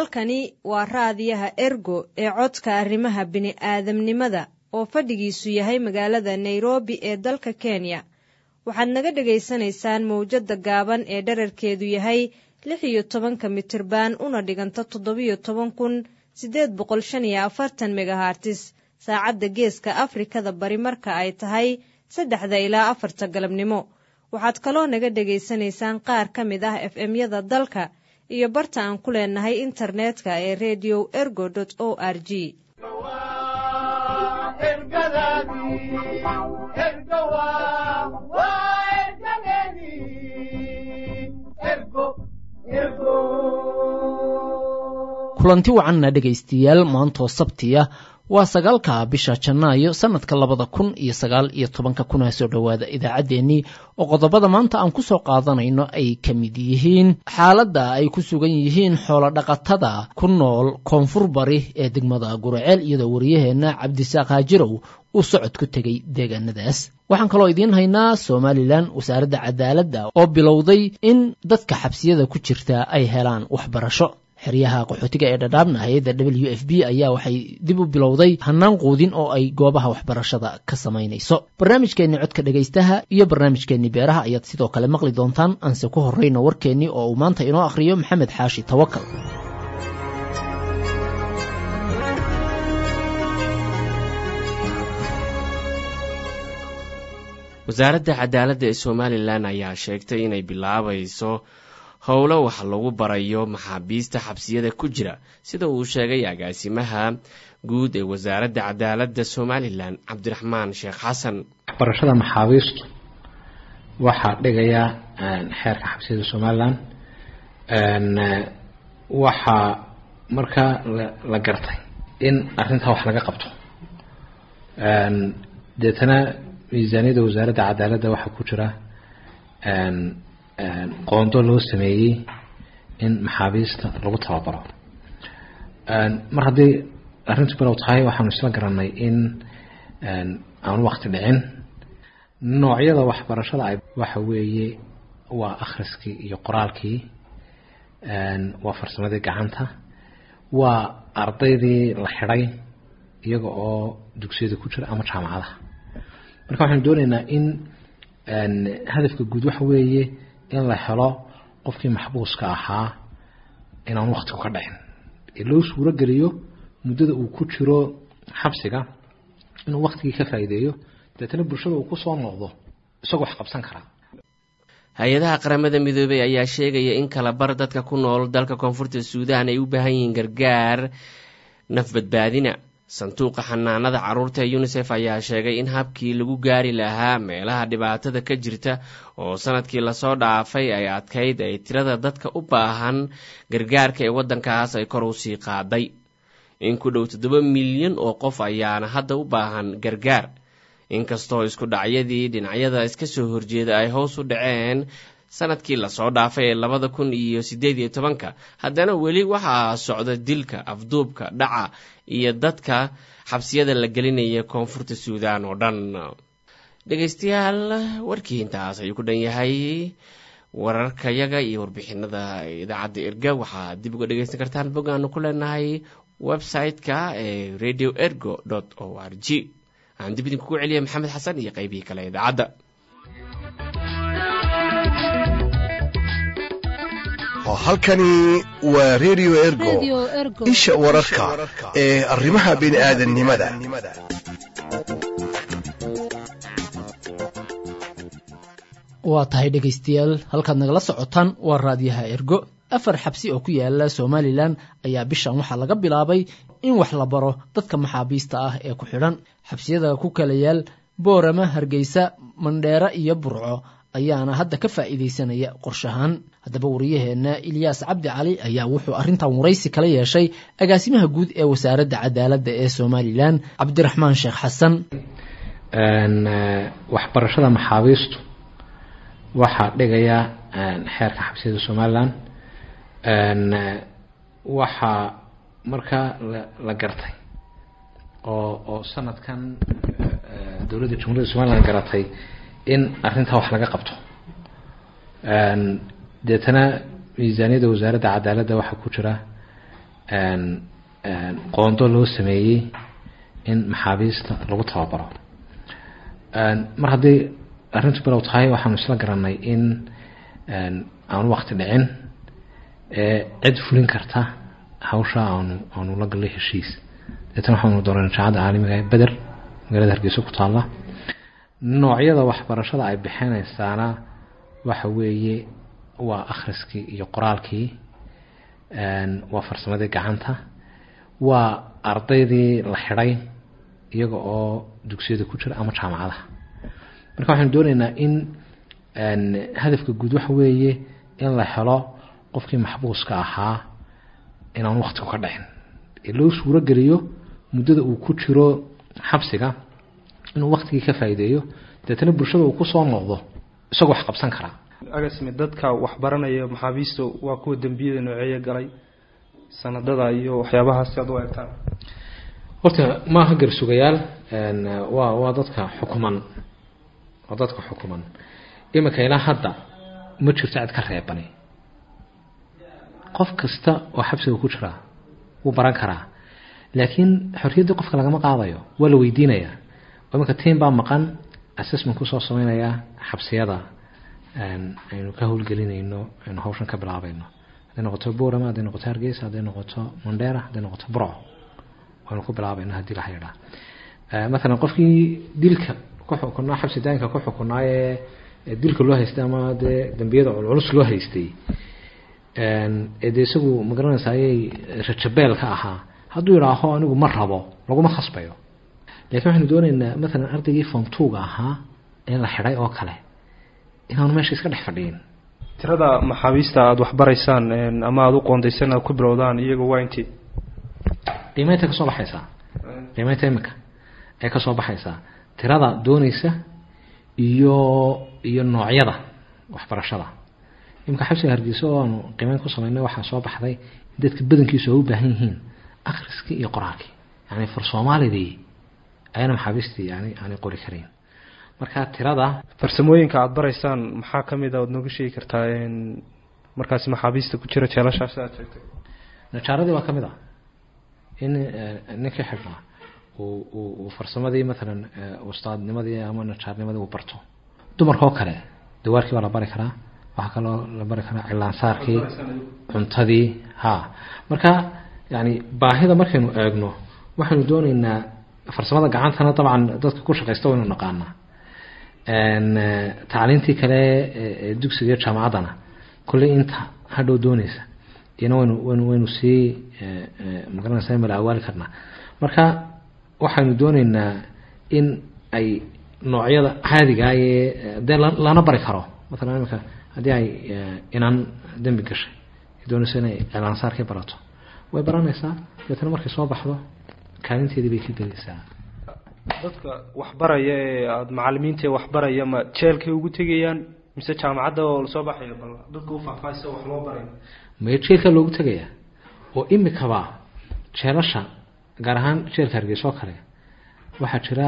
halkani waa raadiyaha ergo ee codka arrimaha bini'aadamnimada oo fadhigiisu yahay magaalada nairobi ee dalka kenya waxaad naga dhagaysanaysaan mawjadda gaaban ee dherarkeedu yahay lix iyo tobanka mitirban una dhiganta toddobiyo toban kun siddeed boqol shan iyo afartan megahartis saacadda geeska afrikada bari marka ay tahay saddexda ilaa afarta galabnimo waxaad kaloo naga dhegaysanaysaan qaar ka mid ah f m-yada dalka iyo barta aan ku leenahay internetka ee redio ergo o r g kulanti wacanna dhegaystayaal maantoo sabtiya waa sagaalka bisha janaayo sanadka labada kun iyo sagaal iyo tobanka kuna soo dhowaada idaacaddeenii oo qodobada maanta aan ku soo qaadanayno ay ka mid yihiin xaaladda ay ku sugan yihiin xoolodhaqatada ku nool koonfur bari ee degmada guraceel iyadoo wariyaheenna cabdisaaq haajirow uu socod ku tegay deegaanadaas waxaan kaloo idiin haynaa somalilan wasaaradda cadaaladda oo bilowday in dadka xabsiyada ku jirta ay helaan waxbarasho xeryaha qaxootiga ee dhadhaabna hay-adda w f b ayaa waxay dib u bilowday hannaan quudin oo ay goobaha waxbarashada ka samaynayso barnaamijkeenni codka dhegaystaha iyo barnaamijkeenni beeraha ayaad sidoo kale maqli doontaan aanse ku horrayno warkeennii oo uu maanta inoo akhriyo maxamed xaashi tawakal wasaaradda cadaaladda ee somalilan ayaa sheegtay inay bilaabayso howlo wax lagu barayo maxaabiista xabsiyada ku jira sida uu sheegay agaasimaha guud ee wasaaradda cadaaladda somalilan cabdiraxmaan sheekh xasan waxbarashada maxaabiistu waxaa dhigaya xeerka xabsiyada somalilan waxaa markaa la gartay in arintaa wax laga qabto deetana miisaaniyadda wasaaradda cadaaladda waxaa ku jira qoondo loo sameeyey in maxaabiista lagu tababaro mar haddii arrintu bilow tahay waxaanu isla garanay in aanu wakti dhicin noocyada waxbarashada ay waxa weeye waa akhriskii iyo qoraalkii waa farsamadii gacanta waa ardaydii la xidhay iyaga oo dugsiyada ku jira ama jaamacadaha marka waxaanu dooneynaa in hadafka guud waxa weeye in la helo qofkii maxbuuska ahaa inaan waktigu ka dhicin ee loo suuro geliyo muddada uu ku jiro xabsiga inuu waktigii ka faa'iideeyo deetana bulshada uu kusoo noqdo isagoo wax qabsan karaa hay-adaha qaramada midoobey ayaa sheegaya in kala bar dadka ku nool dalka koonfurta suudaan ay u baahan yihiin gargaar naf badbaadina sanduuqa xanaanada caruurta ee unisef ayaa sheegay in habkii lagu gaari lahaa meelaha dhibaatada ka jirta oo sanadkii lasoo dhaafay ay adkayd ay tirada dadka u baahan gargaarka ee waddankaas ay kor u sii qaaday in ku dhow toddoba milyan oo qof ayaana hadda u baahan gargaar inkastoo isku dhacyadii dhinacyada iska soo horjeeda ay hoos u dhaceen sanadkii lasoo dhaafay ee labada kun iyo siddeed iyo tobanka haddana weli waxaa socda dilka afduubka dhaca iyo dadka xabsiyada la gelinaya koonfurta suudaan oo dhan dhegaystayaal warkii intaas ayuu ku dhan yahay wararkayaga iyo warbixinada idaacadda erga waxaad dib uga dhegaysan kartaan bog aanu ku leenahay website-ka ee radio ergo o r g aan dib idinkugu celiya maxamed xasan iyo qeybihii kale idaacadda halkani waa redio ergo isha wararka ee arrimaha bini'aadanimada waa tahay dhegaystayaal halkaad nagala socotaan waa raadiyaha ergo afar xabsi oo ku yaala somalilan ayaa bishan waxaa laga bilaabay in wax la baro dadka maxaabiista ah ee ku xidhan xabsiyada ku kala yaal boorama hargeysa mandheere iyo burco ayaana hadda ka faa'iidaysanaya qorshahaan haddaba wariyaheenna ilyaas cabdi cali ayaa wuxuu arrintan waraysi kala yeeshay agaasimaha guud ee wasaaradda cadaaladda ee somalilan cabdiraxmaan sheekh xasan waxbarashada maxaabiistu waxaa dhigaya xeerka xabsiyada somalilan waxaa markaa la gartay oo oo sanadkan dowladda jumhuuriyadda somalilan garatay in arrintaa wax laga qabto deetana miisaaniyadda wasaaradda cadaaladda waxaa ku jira qoondo loo sameeyey in maxaabiista lagu tababaro mar haddii arrintu bilow tahay waxaanu isla garanay in aanu wakti dhicin ee cid fulin karta hawsha aanu aanu la gallay heshiis deetana waxaanu doonay jaacadda caalamiga ee beder magaalada hargeysa ku taalla noocyada waxbarashada ay bixinaysaana waxa weeye waa akhriskii iyo qoraalkii waa farsamadii gacanta waa ardaydii la xidhay iyaga oo dugsiyada ku jira ama jaamacadaha marka waxaanu dooneynaa in hadafka guud waxa weeye in la helo qofkii maxbuuska ahaa inaan waktigu ka dhicin ee loo suuro geliyo muddada uu ku jiro xabsiga inuu waktigii ka faa'iideeyo deetana bulshada uu kusoo noqdo isagoo wax qabsan karaa agasmi dadka waxbaranaya maxaabiista waa kuwa dembiyada nooceeya galay sanadada iyo waxyaabahaas si aad u eegtaan horta maaha garsugayaal waa waa dadka xukuman waa dadka xukuman iminka ilaa hadda ma jirto cid ka reebani qof kasta oo xabsiga ku jira wuu baran karaa laakiin xorriyaddii qofka lagama qaadayo waa la weydiinayaa iminka tiim baa maqan assessment kusoo sameynaya xabsiyada aynu ka howlgelinayno aynu hawshan ka bilaabayno hadday noqoto borama hadday noqoto hargeysa hadday noqoto mandheera hadday noqoto burco waynu ku bilaabayno haddii la hayadhaa maalan qofkii dilka ku xukunaa xabsi daanka ku xukunaayee dilka loo haystay ama dee dambiyada culculus loo haystay ee dee isagu magaranaysa ayay rajabeel ka ahaa hadduu yidhaaho anigu ma rabo laguma khasbayo lakiin waxaynu dooneynaa maalan ardaygii form twoga ahaa ee la xidhay oo kale inaanu meesha iska dhex fadhiyin tirada maxaabiista aada waxbaraysaan ama aada u qoondaysan aad ku bilowdaan iyaga waa intii qiimeynta kasoo baxaysaa qiimeynta imika ay kasoo baxaysaa tirada dooneysa iyo iyo noocyada waxbarashada imika xabsiga hargeysa oo aanu qiimeyn ku sameynay waxaa soo baxday in dadka badankiisu ay u baahan yihiin akhriskii iyo qoraalkii yani far soomaalidii ayana maxaabiistii yani aanay qori karayn marka tirada farsamooyinka aada baraysaan maxaa ka mid a oad nooga sheegi kartaa markaasi maxaabiista ku jira jeelashaas aad sheegtay najaaradii waa ka mid ah in ninkii xidhnaa uu farsamadii maalan ustaadnimadii ama najaarnimadii uu barto dumarka oo kale dawaarkii waa la bari karaa waxaa kaloo la bari karaa cilaansaarkii cuntadii ha marka yani baahida markaynu eegno waxaynu dooneynaa farsamada gacantana dabcan dadka ku shaqaysta waynu naqaanaa tacliintii kale ee dugsiga iyo jaamacaddana kolley inta hadhow dooneysa iyana waynu waynu waynu sii magaranaysa mala awaali karnaa marka waxaynu dooneynaa in ay noocyada caadigaa ee dee lana bari karo maalan imika haddii ay inaan dembi gashay doonayso inay cilaansaarkii barato way baranaysaa deetana markay soo baxdo kaalinteedii bay ka gelaysaa dadka waxbaraya ee aada macalimiinta waxbaraya ma jeelkay ugu tegayaan mise jaamacadda oo lasoo baxayo bal dadka u faahfaahisa wax loo barayo maya jeelka loogu tegayaa oo imikaba jeelasha gaar ahaan jeelka hargeysa oo kale waxaa jira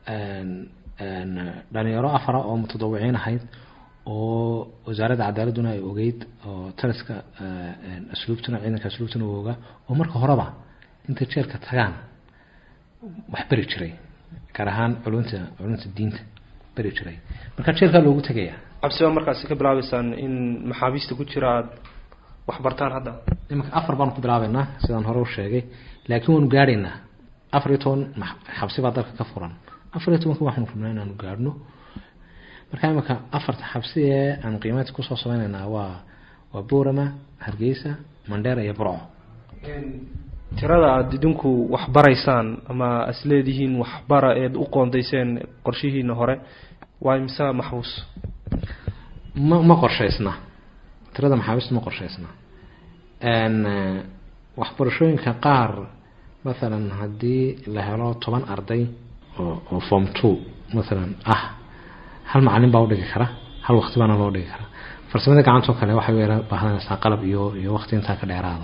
dhalinyaro afara oo mutadawiciin ahayd oo wasaaradda cadaaladduna ay ogeyd oo taliska asluubtuna ciidanka asluubtuna u ogaa oo marka horeba intay jeelka tagaan wax beri jiray gaar ahaan culunta culunta diinta beri jiray marka jeelkaa loogu tegayaa cabsi baa markaasi ka bilaabeysaan in maxaabiista ku jira aada waxbartaan hadda imanka afar baanu ku bilaabeynaa sidaan hore u sheegay laakiin waanu gaadhaynaa afar iyo toban xabsi baa dalka ka furan afar iyo tobanka waxaanu rabnaa inaanu gaadhno marka imanka afarta xabsi ee aan qiimeynta kusoo sameyneynaa waa waa boorama hargeysa mandheera iyo burco tirada aada idinku waxbaraysaan ama as leedihiin waxbara eed u qoondayseen qorshihiina hore waa imse maxbuus ma ma qorshaysna tirada maxaabiista ma qorshaysna waxbarashooyinka qaar mathalan haddii la helo toban arday oo oo form two mathalan ah hal macalin baa udhigi kara hal waqti baana loo dhigi karaa farsamada gacantoo kale waxay weera baahanaysaa qalab iyo iyo waqti intaa ka dheeraada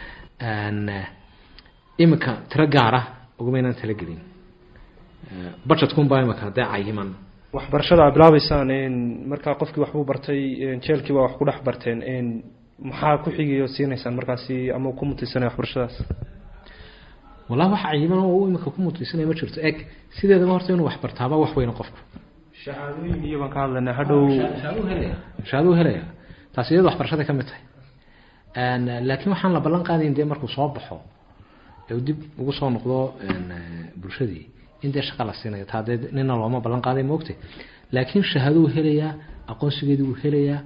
iminka tiro gaara uguma inaan talagelin budgetkunbaa imika dee cayiman waxbarashada aad bilaabeysaan markaa qofkii waxbuu bartay jeelkii baa wax ku dhex barteen maxaa ku xigayo siinaysaan markaasi ama ku mutaysanaya waxbarashadaas wallahi wax cayiman oo imika ku mutaysanaya ma jirto eg sideedaba horta inuu waxbartaaba wax weyna qofku shahaadooyin iyo baan ka hadlaynaa hadhow shahaaduu helaya taasi iyada waxbarashaday ka mid tahay laakiin waxaan la ballan qaadayn dee markuu soo baxo ee uu dib ugu soo noqdo bulshadii in dee shaqa la siinayo taa dee nina looma ballan qaaday moogte laakiin shahaaduu helayaa aqoonsigeedii wuu helayaa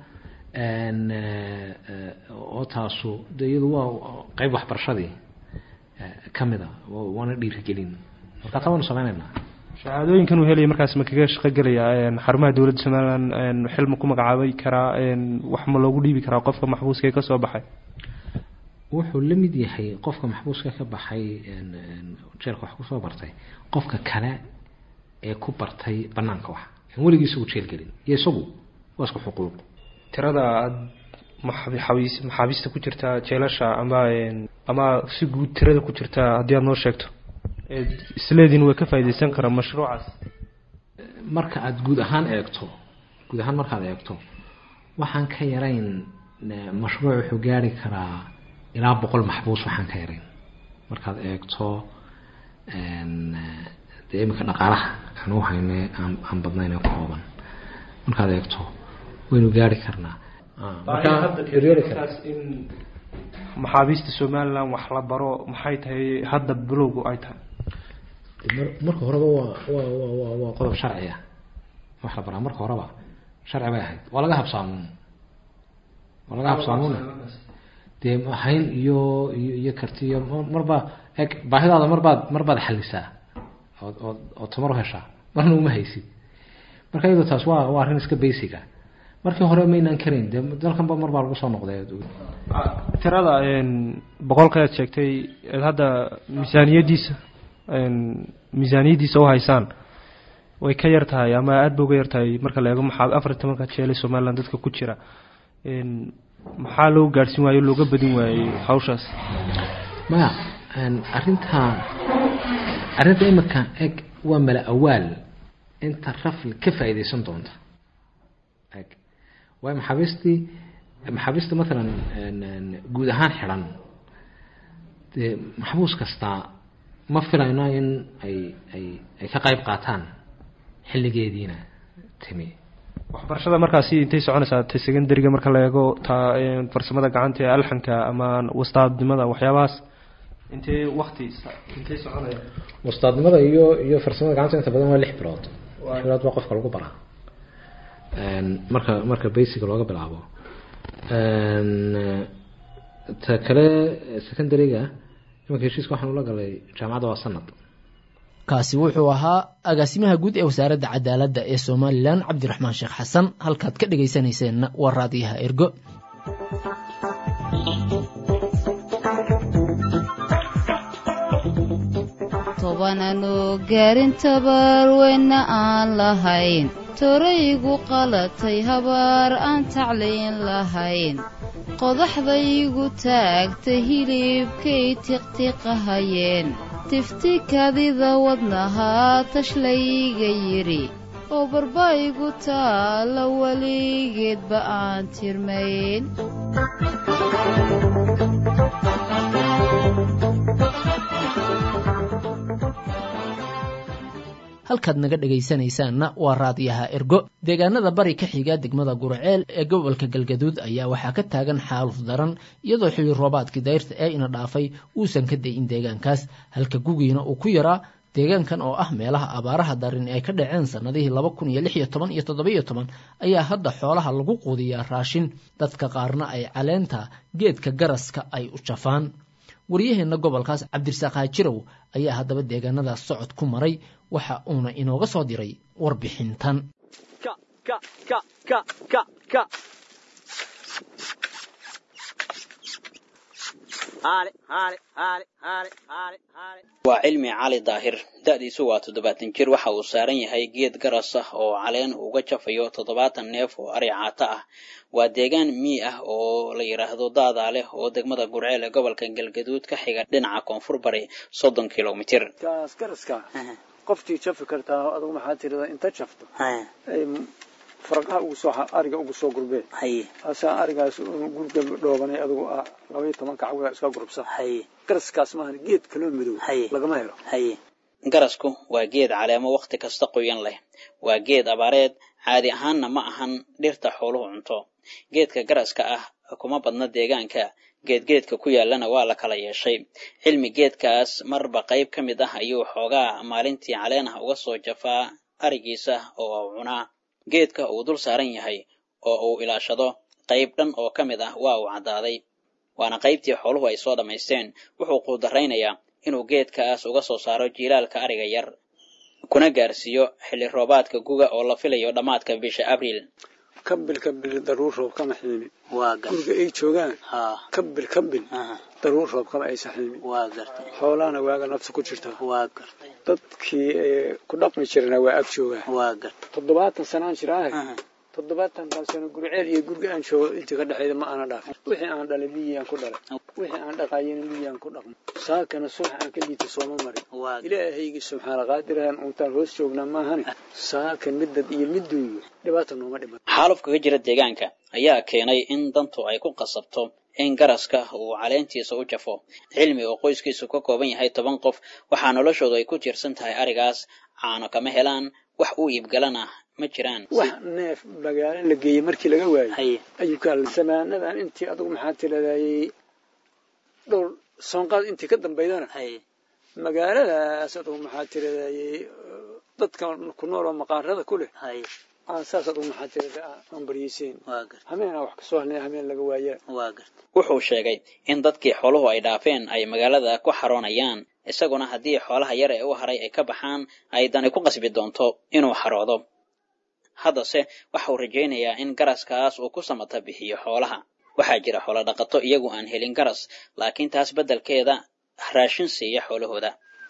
oo taasu de iyadu waa qeyb waxbarashadii ka mid a waana dhiirigelin marka taa waanu sameynaynaa shahaadooyinkan uu helaya markaas ma kaga shaqo gelaya xarumaha dowladda somaliland xil ma ku magacaabay karaa wax ma loogu dhiibi karaa qofka maxbuuska ee kasoo baxay wuxuu la mid yahay qofka maxbuuska ka baxay jeelka wax kusoo bartay qofka kale ee ku bartay banaanka wax aan weligii isagu jeel gelin iyo isagu waa isku xuquuq tirada aad maxabiis maxaabiista ku jirta jeelasha ama ama si guud tirada ku jirta haddii aad noo sheegto isleediin way ka faaideysan karaan mashruucaas marka aada guud ahaan eegto guud ahaan markaad eegto waxaan ka yarayn mashruuc wuxuu gaari karaa ilaa boqol maxbuus waxaan ka yarayn markaad eegto dee iminka dhaqaalaha aan u hayne aan aan badnayn ee kooban markaad eegto waynu gaari karnaa in maxaabiista somaliland wax la baro maxay tahay hadda bilowgu ay tahay marka horeba waa waa wa wa waa qodob sharci ah wax la baraa marka horeba sharci bay ahayd waa laga habsaamuun waa laga habsaamuun dee hayn iyo iyo iyo karti iyo marba eg baahidaada marbaad marbaad xalisaa ood ood ood tamar u heshaa marna uma haysid marka iyadoo taas waa waa arrin iska basica markii hore maynaan karayn dee dalkanba mar baa lagu soo noqday tirada boqolka aad sheegtay eed hadda miisaaniyadiisa miisaaniyadiisa u haysaan way ka yar tahay ama aada ba uga yar tahay marka la eego maxaa afar iyo tobanka jeelay somaliland dadka ku jira maxaa loo gaadhsin waayo looga badin waayey hawshaas maya arrinta arrinta imika eg waa mala awaal inta rafl ka faa'iideysan doonta eg waayo maxaabiistii maxaabiista matalan guud ahaan xidhan dee maxbuus kastaa ma filayno in ay ay ay ka qayb qaataan xilligeediina timi waxbarashada markaasi intay soconaysaa ta secondariga marka la eego taa farsamada gacanta ee alxanka ama wastaadnimada waxyaabahaas intee wakti intay soconaya wastaadnimada iyo iyo farsamada gacanta inta badan waa lix bilood lix bilood baa qofka lagu baraa marka marka basica looga bilaabo ta kale secondariga imanka heshiiska waxaan ula galay jaamacadda waa sanad kaasi wuxuu ahaa agaasimaha guud ee wasaaradda cadaaladda ee somalilan cabdiraxmaan sheekh xasan halkaad ka dhegaysanayseena waa raadiyaha ergo tobananoo gaarin tabaarweyna aan lahayn toraygu qalatay habaar aan tacliin lahayn qodaxdaygu taagtay hilibkay tiqtiqahayeen tifti kadida wadnahaa tashlayga yidhi oo barbaygu taalla weligeedba aan tirmayn halkaad naga dhegaysanaysaanna waa raadiyaha ergo deegaanada bari ka xiga degmada gurceel ee gobolka galgaduud ayaa waxaa ka taagan xaaluf daran iyadoo xilli roobaadkii dayrta ee ina dhaafay uusan ka dayin deegaankaas halka gugiina uu ku yaraa deegaankan oo ah meelaha abaaraha darin ay ka dhaceen sannadihii laba kun iyo lix iyo toban iyo toddobiyo toban ayaa hadda xoolaha lagu quudiyaa raashin dadka qaarna ay caleenta geedka garaska ay u jafaan waryaheenna gobolkaas cabdirasaaq haajirow ayaa haddaba deegaanadaas socod ku maray waxa uuna inooga soo diray warbixintan waa cilmi cali daahir da'diisu waa toddobaatan jir waxa uu saaran yahay geed garas ah oo caleen uga jafayo toddobaatan neef oo ari caato ah waa deegaan mii ah oo la yidhaahdo daadaa leh oo degmada gurceel ee gobolka galgaduud ka xiga dhinaca koonfur bari soddon kilomitir garaska qoftii jafi kartaa adugu maxaa tirada inta jafto faraqaha ugu soo ariga ugu soo gurbee haye asaa arigaas gurga dhoobanay adigu ah laba iyo toban kacwada iska gurubsa haye garaskaas maahan geed kaloo madow haye lagama helo haye garasku waa geed caleemo wakhti kasta qoyan leh waa geed abaareed caadi ahaanna ma ahan dhirta xooluhu cunto geedka garaska ah kuma badna deegaanka geedgeedka ku yaallana waa la kala yeeshay cilmi geedkaas marba qayb ka mid ah ayuu xoogaa maalintii caleen ah uga soo jafaa arigiisa oo uu cunaa geedka uu dul saaran yahay oo uu ilaashado qayb dhan oo ka mid ah waa uu caddaaday waana qaybtii xooluhu ay soo dhammaysteen wuxuu quudaraynayaa inuu geedkaas uga soo saaro jiilaalka ariga yar kuna gaarsiiyo xilli roobaadka guga oo la filayo dhammaadka bisha abriil kabil kabil daruur roob kama xiimi waa guriga ay joogaan haa kabil kabil daruur roob kama aysa xiimi waa gartay xoolahana waaga nafta ku jirtaa waa gartay dadkii ku dhaqmi jirana waa ag joogaa waa gartay toddobaatan sanaan jiraahe toddobaatankan sano gurceel iyo gurga aan joogo intii ka dhexeeda ma aana dhaafin wixii aan dhalay miyiyaan ku dhalay wixii aan dhaqayena miyiyaan ku dhaqmo saakana subax aan ka liita sooma marin ilaahaygi subxaana qaadirahan untaan hoos joognaa maahane saaka midad iyo miduuyo dhibaata nooma dhiman xaaluf kaga jira deegaanka ayaa keenay in dantu ay ku qasabto in garaska uu caleentiisa u jafo cilmi oo qoyskiisu ka kooban yahay toban qof waxaa noloshoodu ay ku tiirsan tahay arigaas caano kama helaan wax u iibgalana ma jiraan wax neef magaalo la geeyey markii laga waayey ayuu ka hadlay samaanadan intii adugu maxaa tiradayey dhowr soonqaad intii ka dambaydana magaaladaas adugu maxaa tiradayey dadka ku nool oo maqaarada ku leh aan saas adugu maxaa tirada aan baryeyseyn hameenaa wax kasoo hadlay hameen laga waaya wuxuu sheegay in dadkii xooluhu ay dhaafeen ay magaalada ku xaroonayaan isaguna haddii xoolaha yar ee u haray ay ka baxaan ay dani ku qasbi doonto inuu xaroodo haddase waxa uu rajaynayaa in garaskaas uu ku samata bixiyo xoolaha waxaa jira xoolo dhaqato iyagu aan helin garas laakiin taas beddelkeeda raashin siiya xoolahooda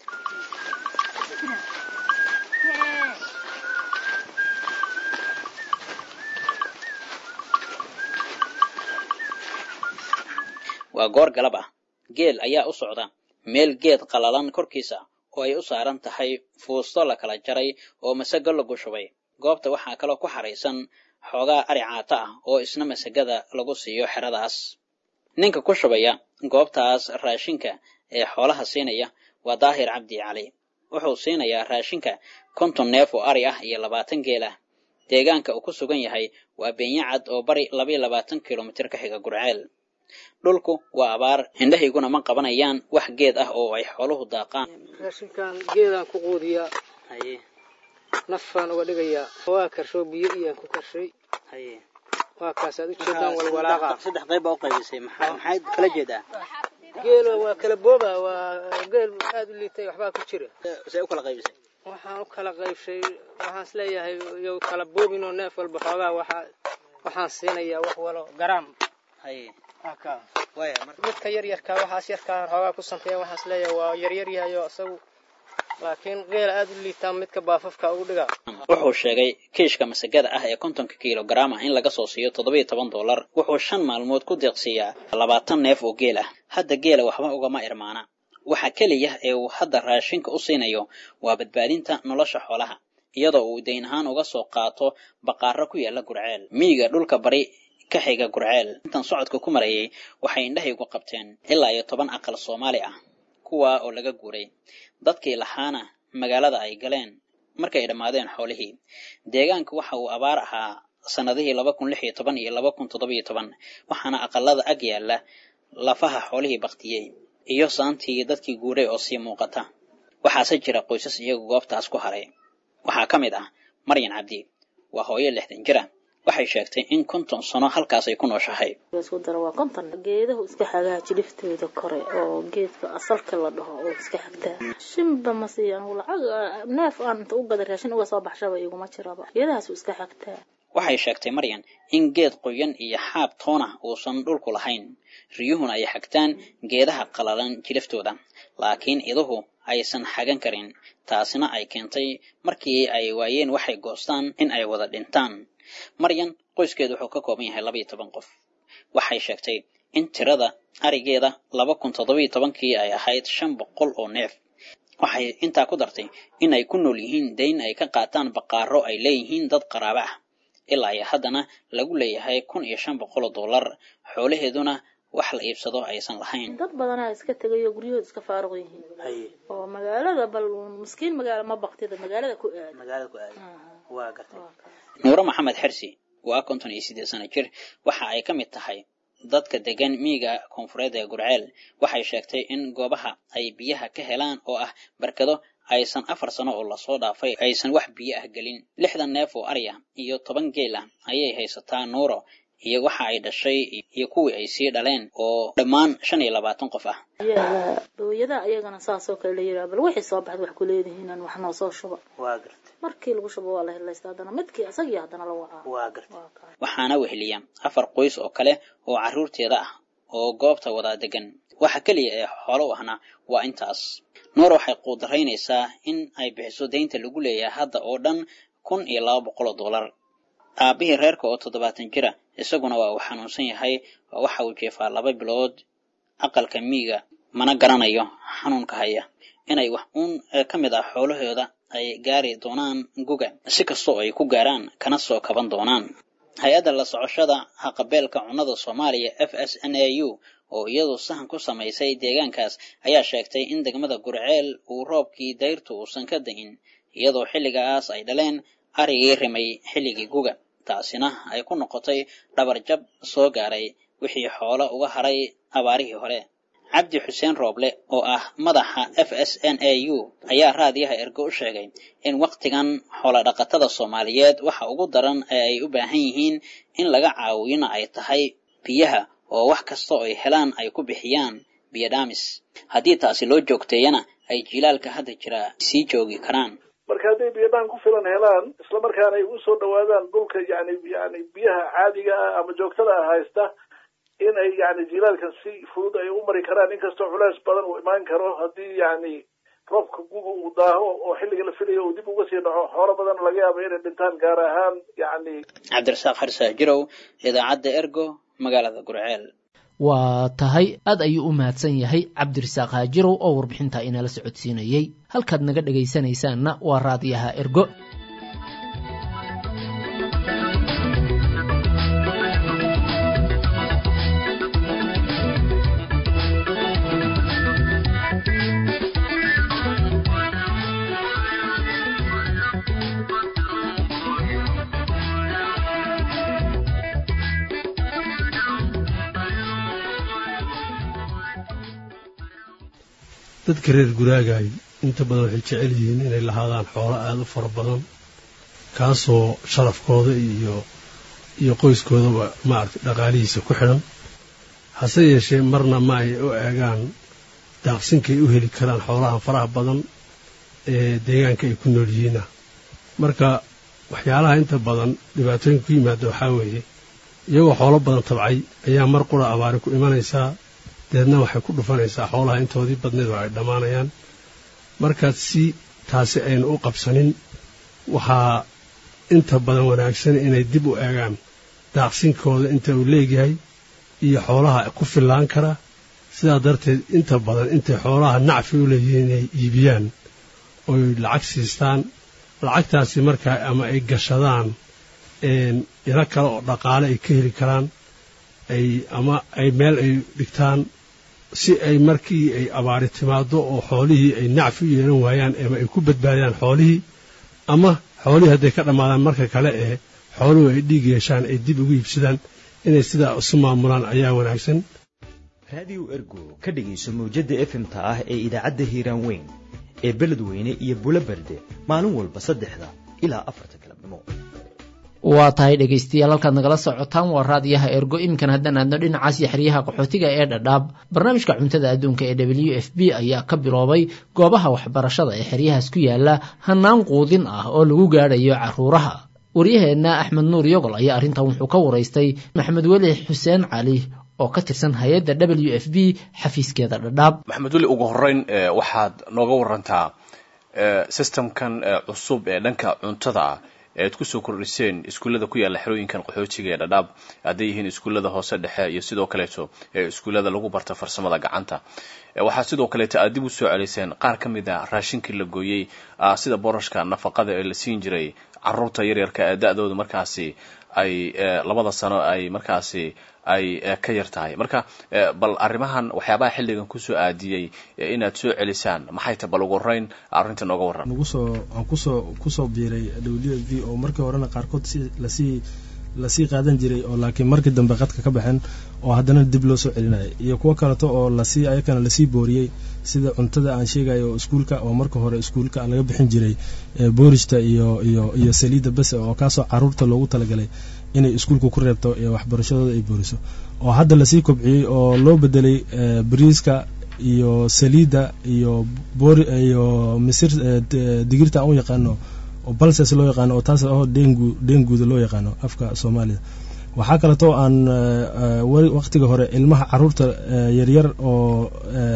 waa goor galab ah geel ayaa u socda meel geed qalalan korkiisa oo ay u saaran tahay fuusto la kala jaray oo masago lagu shubay goobta waxaa kaloo ku xaraysan xoogaa ari caata ah oo isna masagada lagu siiyo xeradaas ninka ku shubaya goobtaas raashinka ee xoolaha siinaya waa daahir cabdi cali wuxuu siinayaa raashinka konton neef oo ari ah iyo labaatan geel ah deegaanka uu ku sugan yahay waa beenyacad oo bari labayo labaatan kilomitir ka xiga gurceel dhulku waa abaar indhahayguna ma qabanayaan wax geed ah oo ay xooluhu daaqaan raashinkan geedaan ku quudiyaa nafaan uga dhigayaa waa karsho biyo iyaan ku karshay waa kaasaad ujeedaan walwalaaqa saddex qayb baa u qaybisay maxayd kala jeedaa geela waa kala booba waa geel aada u liitay waxbaa ku jira say u kala qaybisay waxaan u kala qaybshay waxaan isleeyahay yow kala boobinoo neef walba xoogaa waxaa waxaan siinayaa wax walo garaam midka yaryarkaa waxaas yarkaa xoogaa ku santeeya waxaan isleeyahay waa yaryar yahayo isagu laakiin geela aada u liitaa midka baafafka ugu dhigaa wuxuu sheegay kiishka masagada ah ee kontonka kilogaram ah in laga soo siiyo toddobiyo toban dollar wuxuu shan maalmood ku deeqsiiyaa labaatan neef oo geel ah hadda geela waxba ugama irmaana waxa keliya ee uu hadda raashinka u siinayo waa badbaadinta nolosha xoolaha iyadoo uu dayn ahaan uga soo qaato baqaaro ku yaala gurceel miyiga dhulka bari ka xiga gurceel intan socodka ku marayay waxay indhahaygu qabteen ilaa iyo toban aqal soomaali ah kuwa oo laga guuray dadkii lahaana magaalada ay galeen markay dhammaadeen xoolihii deegaanka waxa uu abaar ahaa sannadihii laba kun lix iyo toban iyo laba kun toddoba iyo toban waxaana aqalada ag yaalla lafaha xoolihii baktiyey iyo saantii dadkii guuray oo sii muuqata waxaase jira qoysas iyagu goobtaas ku haray waxaa ka mid ah maryan cabdi waa hooyo lixdan jira waxay sheegtay in konton sano halkaas ay ku nooshahay isku daro waa konton geedahu iska xagaa jiliftooda kore oo geedka asalka la dhaho oo iska xagtaa shinba ma siiyan lacag neef aan inta u gada raashin uga soo baxshaba iguma jiraba geedahaasu iska xagtaa waxay sheegtay maryan in geed qoyan iyo xaab toona uusan dhulku lahayn riyuhuna ay xagtaan geedaha qalalan jiliftooda laakiin iduhu aysan xagan karin taasina ay keentay markii ay waayeen waxay goostaan in ay wada dhintaan maryan qoyskeedu wuxuu ka kooban yahay labaiyo toban qof waxay sheegtay in tirada arigeeda laba kun toddobiyo tobankii ay ahayd shan boqol oo neef waxay intaa ku dartay in ay ku nool yihiin dayn ay ka qaataan baqaaro ay leeyihiin dad qaraabo ah ilaa iyo haddana lagu leeyahay kun iyo shan boqol oo dollar xoolaheeduna wax la iibsado aysan lahayn dad badanaa iska tegayoo guryahooda iska faaruq yihiin oo magaalada bal miskiin magaala ma baktida magaalada ku aad magaalada ku aad waa gartay nuuro maxamed xersi waa konton iyo siddeed sano jir waxa ay ka mid tahay dadka degan miyiga koonfureed ee gurceel waxay sheegtay in goobaha ay biyaha ka helaan oo ah barkado aysan afar sano oo lasoo dhaafay aysan wax biyo ah gelin lixdan neef oo arya iyo toban geel ah ayay haysataa nuuro iyo waxa ay dhashay iyo kuwii ay sii dhaleen oo dhammaan shan iyo labaatan qof ah booyada ayagana saasoo kale la yiraa bal wixii soo baxda wax ku leedihiinan wax noo soo shuba waa gartay markii lagu shubo waa la helaysta haddana midkii isagii haddana la wacaa waa gartay waxaana weheliya afar qoys oo kale oo carruurteeda ah oo goobta wadaa degan waxa keliya ee xoolo u ahna waa intaas nuur waxay quudaraynaysaa in ay bixiso deynta lagu leeyahay hadda oo dhan kun iyo laba boqol oo dollar aabihii reerka oo toddobaatan jira isaguna waa uu xanuunsan yahay waxa uu jeefaa laba bilood aqalka miiga mana garanayo xanuunka haya inay wax uun ka mid ah xoolahooda ay gaari doonaan guga si kastoo ay ku gaaraan kana soo kaban doonaan hay-adda la socoshada haqabeelka cunnada soomaaliya f s n a u oo iyadu sahan ku samaysay deegaankaas ayaa sheegtay in degmada gurceel uu roobkii dayrtu uusan ka da'in iyadoo xilligaas ay dhaleen arigii rimay xilligii guga taasina ay ku noqotay dhabarjab soo gaaray wixii xoolo uga haray abaarihii hore cabdi xuseen rooble oo ah madaxa f s n a u ayaa raadiyaha ergo u sheegay in wakhtigan xoolodhaqatada soomaaliyeed waxa ugu daran ee ay u baahan yihiin in laga caawiyona ay tahay biyaha oo wax kasta oo ay helaan ay ku bixiyaan biyo dhaamis haddii taasi loo joogteeyana ay jiilaalka hadda jira sii joogi karaan marka hadday biyadhaan ku filan helaan isla markaana ay usoo dhawaadaan dhulka yani yani biyaha caadiga ah ama joogtada ah haysta in ay yani jilaalkan si fudud ay u mari karaan inkastoo culeys badan uu imaan karo haddii yani roobka guga uu daaho oo xilliga la filayo uu dib uga sii dhaco xoolo badan laga yaaba inay dhintaan gaar ahaan yani cabdirasaaq xarsaa jirow idaacadda ergo magaalada gurceel waa tahay aad ayuu u mahadsan yahay cabdirasaaq haajirow oo warbixintaa inala socodsiinayey halkaad naga dhegaysanaysaanna waa raadiyaha ergo dadka reer guraagaay inta badan waxay jecel yihiin inay lahaadaan xoolo aada u fara badan kaasoo sharafkooda iyo iyo qoyskoodaba maaragtay dhaqaalihiisa ku xidhan hase yeeshee marna ma ay u eegaan daaqsinkay u heli karaan xoolaha faraha badan ee deegaanka ay ku nool yihiina marka waxyaalaha inta badan dhibaatooyinka ku yimaada waxaa weeye iyagoo xoolo badan tabcay ayaa mar qura abaari ku imanaysaa deedna waxay ku dhufanaysaa xoolaha intoodii badneed oo ay dhammaanayaan markaad si taasi aynu u qabsanin waxaa inta badan wanaagsan inay dib u eegaan daaqsinkooda inta uu leegyahay iyo xoolaha ku fillaan kara sidaa darteed inta badan intay xoolaha nacfi u leeyihiin inay iibiyaan oy lacag siistaan lacagtaasi markaa ama ay gashadaan ilo kale oo dhaqaale ay ka heli karaan ay ama ay meel ay dhigtaan si ay markii ay abaari timaado oo xoolihii ay nacfi u yeelan waayaan ama ay ku badbaadiyaan xoolihii ama xoolihii hadday ka dhammaadaan marka kale ee xooluhu ay dhiig yeeshaan ay dib ugu iibsadaan inay sidaa isu maamulaan ayaa wanaagsan raadiyo ergo ka dhegayso mawjadda efemta ah ee idaacadda hiiraan weyn ee beledweyne iyo bulo berde maalin walba saddexda ilaa afarta galabnimo waa tahay dhegaystayaal halkaad nagala socotaan waa raadiyaha ergo iminkan haddaan aadno dhinacaas iyo xeryaha qaxootiga ee dhadhaab barnaamijka cuntada adduunka ee w f b ayaa ka biloobay goobaha waxbarashada ee xeryahaas ku yaala hanaan quudin ah oo lagu gaadhayo caruuraha waryaheenna axmed nuur yogol ayaa arrintan wuxuu ka waraystay maxamed weli xuseen cali oo ka tirsan hay-adda w f b xafiiskeeda dhadhaab maxamed weli ugu horeyn waxaad nooga warantaa systemkan cusub ee dhanka cuntada ah ead kusoo kordhiseen iskuullada ku yaalla xerooyinkan qaxootiga ee dhadhaab hadday yihiin iskuullada hoose dhexe iyo sidoo kaleeto ee iskuullada lagu barta farsamada gacanta waxaa sidoo kaleeta aad dib u soo celiseen qaar ka mid a raashinkii la gooyey sida borashka nafaqada ee la siin jiray caruurta yaryarka ee da-dooda markaasi ay labada sano ay markaasi ay ka yar tahay marka bal arrimahan waxyaabaha xilligan kusoo aadiyey inaad soo celisaan maxay ta bal ugu horeyn arrinta nooga warran nagu soo aan kusoo kusoo biiray w v oo markii horena qaarkood si lasii lasii qaadan jiray oo laakiin markii dambe qadka ka baxeen oo haddana dib loo soo celinaya iyo kuwo kaleto oo lasii ayakana lasii booriyey sida cuntada aan sheegayo oo iskuulka oo marka hore iskuulka laga bixin jiray boorista iyo iyo iyo saliidda bese oo kaasoo caruurta loogu talagalay inay iskuulka ku reebto iyo waxbarashadooda ay booriso oo hadda lasii kobciyey oo loo bedelay bariiska iyo saliidda iyo boor iyo misir digirta aan u yaqaano oo balses loo yaqaano oo taas oo dengu denguda loo yaqaano afka soomaalida waxaa kaleto aan waqtiga hore ilmaha caruurta yaryar oo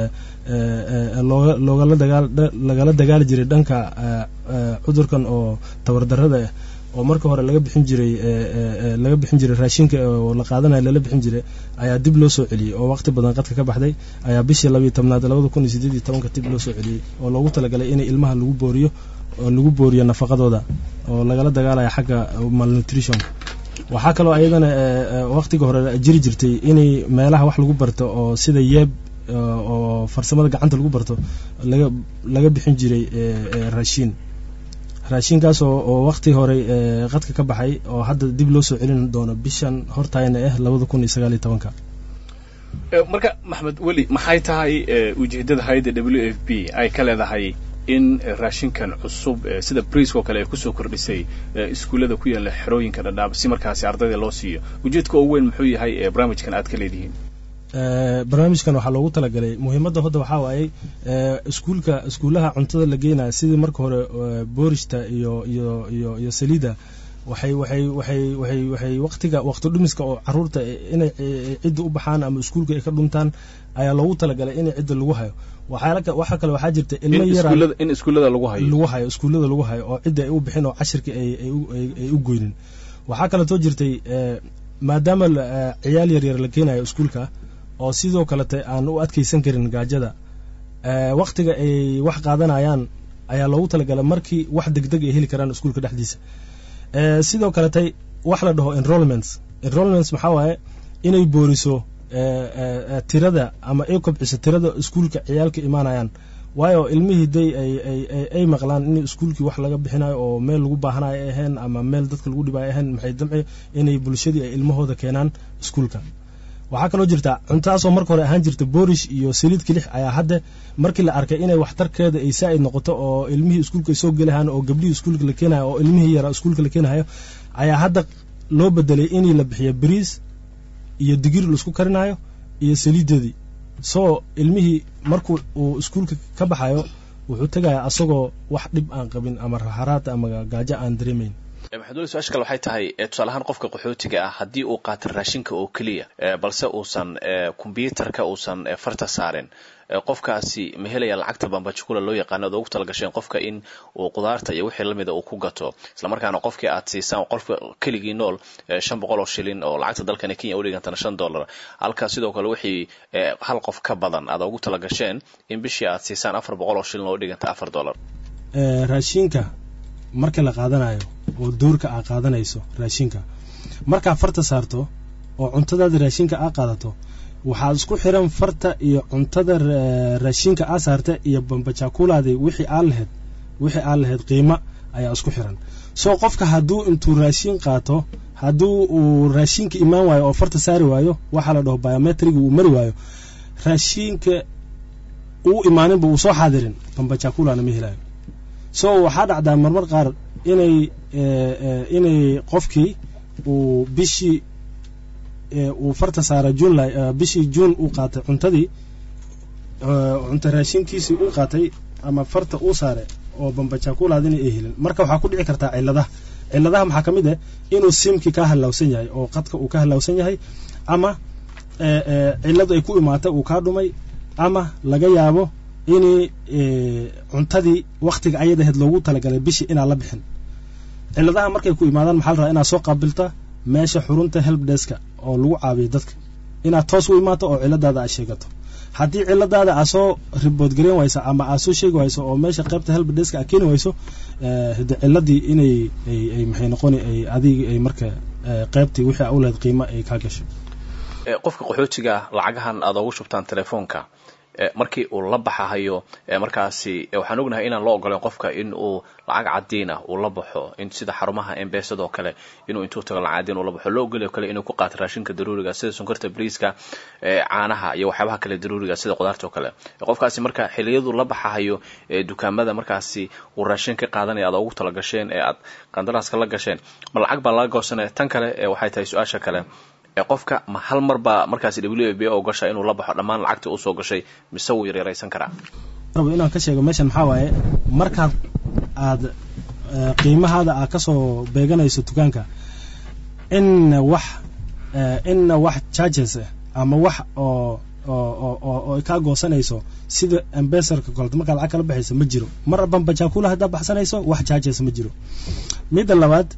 looga loogala dagaal lagala dagaali jiray dhanka cudurkan oo tabardarada ah oo marka hore laga bixin jiray laga bixin jiray raashinka oo la qaadanayo lala bixin jiray ayaa dib loo soo celiyey oo waqti badan qadka ka baxday ayaa bishii labiiyo tobnaad labada kun iyo sideed iyo tobanka dib loo soo celiyey oo loogu talagalay inay ilmaha lagu booriyo oo lagu booriyo nafaqadooda oo lagala dagaalaya xagga malnutrition waxaa kaloo ayadana waqtiga hore jiri jirtay inay meelaha wax lagu barto oo sida yeeb oo farsamada gacanta lagu barto laga laga bixin jiray raashiin raashinkaas oo waqti hore qadka ka baxay oo hadda dib loo soo celin doono bishan hortaayna ah labada kun iyo sagaal iyo tobanka marka maxmed weli maxay tahay ujeedada hay-adda w f b ay ka leedahay in raashinkan cusub sida briiskoo kale ay kusoo kordhisay iskuullada ku yaalla xerooyinka dhadhaab si markaasi ardayda loo siiyo ujeedka ugu weyn muxuu yahay barnaamijkan aad ka leedihiin barnaamijkan waxaa loogu talagalay muhiimadda hadda waxaa waayey iskuulka iskuullaha cuntada la geenaya sidii marka hore boorishta iyo iyo iyo iyo saliida waxay waxay waxay waxay waxay waqtiga waqti dhumiska oo caruurta inay cidda u baxaan ama iskuulka ay ka dhuntaan ayaa loogu talagalay in cidda lagu hayo waxaa waxaa kale waxaa jirta ilmo yar in iskuullada lagu hayo lagu hayo iskuullada lagu hayo oo cidda ay u bixin oo cashirka ay ay ay u goynin waxaa kaleetoo jirtay maadaama ciyaal yar yar la keenayo iskuulka oo sidoo kalete aan u adkeysan karin gaajada waktiga ay wax qaadanayaan ayaa loogu talagalay markii wax degdeg ay heli karaan iskuulka dhexdiisa sidoo kaletay wax la dhaho enrollments enrollments maxaa waaye inay booriso tirada ama ay kobciso tirada iskuulka ciyaalka imaanayaan waayo ilmihii day ay maqlaan in iskuulkii wax laga bixinayo oo meel lagu baahanayo ay ahayn ama meel dadka lagu dhibayo ahayn maxay damci inay bulshadii ay ilmahooda keenaan iskuulka waxaa kaloo jirta cuntadaasoo marka hore ahaan jirta boorish iyo saliid kilix ayaa hadda markii la arkay inay waxtarkeeda ay saa'id noqoto oo ilmihii iskuulka ay soo gelahaan oo gabdhihii iskuulka la keenayo oo ilmihii yaraa iskuulka la keenayo ayaa hadda loo bedelay inii la bixiyo bariis iyo digir laisku karinayo iyo saliideedii soo ilmihii markuu uu iskuulka ka baxayo wuxuu tegayaa asagoo wax dhib aan qabin ama raxaraad ama gaajo aan dareemayn maxamed weli su-aasha kale waxay tahay tusaale ahaan qofka qaxootiga ah haddii uu qaato raashinka oo keliya balse uusan kombyuutarka uusan farta saarin qofkaasi ma helaya lacagta bambajukula loo yaqaano ad ugu talagasheen qofka in uu qudaarta iyo wixii lamida uu ku gato islamarkaana qofkii aad siisaan qofka keligii nool shan boqol oo shilin oo lacagta dalkani kenya u dhigantana shan dollar halkaa sidoo kale wixii hal qof ka badan aad ugu talagasheen in bishii aad siisaan afar boqol oo shilin oo u dhiganta afar dollar raashinka marka la qaadanayo oo doorka aa qaadanayso raashinka markaa farta saarto oo cuntadaada raashinka aa qaadato waxaad isku xiran farta iyo cuntada raashinka aa saarta iyo bambajakulaadi wixii aa lahayd wixii aa lahayd qiimo ayaa isku xiran soo qofka hadduu intuu raashin qaato hadduu uu raashinka imaan waayo oo farta saari waayo waxaa la dhaho biometriga uu mari waayo raashinka uu imaaninba uu soo xaadirin bambajakulana ma helayo so waxaa dhacdaa marmar qaar inay inay qofkii uu bishii uu farta saara junly bishii juun uu qaatay cuntadii cunta raashinkiisii uu qaatay ama farta uu saare oo bambajakulaadina ay helin marka waxaa ku dhici kartaa ciladaha ciladaha maxaa ka mid ah inuu simkii ka hallawsan yahay oo qadka uu ka hallawsan yahay ama ciladu ay ku imaata uu kaa dhumay ama laga yaabo inay cuntadii waktiga ayad ahayd loogu talagalay bishii inaan la bixin ciladaha markay ku imaadaan maxaa la rabaa inaad soo qaabilta meesha xurunta help deska oo lagu caabiyo dadka inaad toos u imaato oo ciladaada aad sheegato haddii ciladaada aa soo ribood gareyn wayso ama aa soo sheegi wayso oo meesha qaybta helbadeska aa keeni wayso hade ciladii inay ay maxay noqoni ay adig ay marka qaybtii wixii aa u lehed qiimo ay kaa gashay qofka qaxootiga lacagahan aad ugu shubtaan telefoonka markii uu la baxahayo markaasi waxaan ognahay inaan loo ogoleyn qofka in uu lacag cadiin ah uu la baxo in sida xarumaha embesada oo kale inuu intuu tago lacag cadiin uu la baxo loo ogolyo kale inuu ku qaato raashinka daruuriga sida sonkorta briiska caanaha iyo waxyaabaha kale daruuriga sida qudaarta oo kale qofkaasi marka xiliyadu la baxahayo dukaamada markaasi uu raashin ka qaadanaya aad ugu tala gasheen ee aad qandaraaska la gasheen ma lacag baa laga goosanaya tan kale waxay tahay su-aasha kale qofka ma hal mar baa markaasi w b o gasha inuu la baxo dhammaan lacagtii usoo gashay mise wuu yaryaraysan karaa rabo inaan ka sheego meeshan maxaa waaye markaad aad qiimahaada aad kasoo beeganayso dukaanka inna wax inna wax charges ama wax oo oo kaa goosanayso sida ambasarka koleto markaa lacag kala baxayso ma jiro mar bambajaakula haddaa baxsanayso wax charges ma jiro midda labaad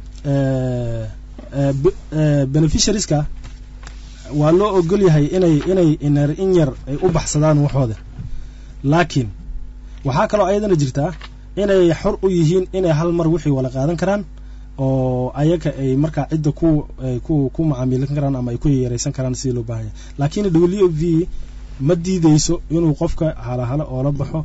beneficiarieska waa loo ogol yahay inay inay inar in yar ay u baxsadaan waxooda laakiin waxaa kaloo ayadana jirtaa inay xor u yihiin inay hal mar wixii wala qaadan karaan oo ayaga ay markaa cidda ku ku ku macaamiilin karaan ama ay ku yaraysan karaan sidii loo baahanya laakiin w v ma diideyso inuu qofka halahala oola baxo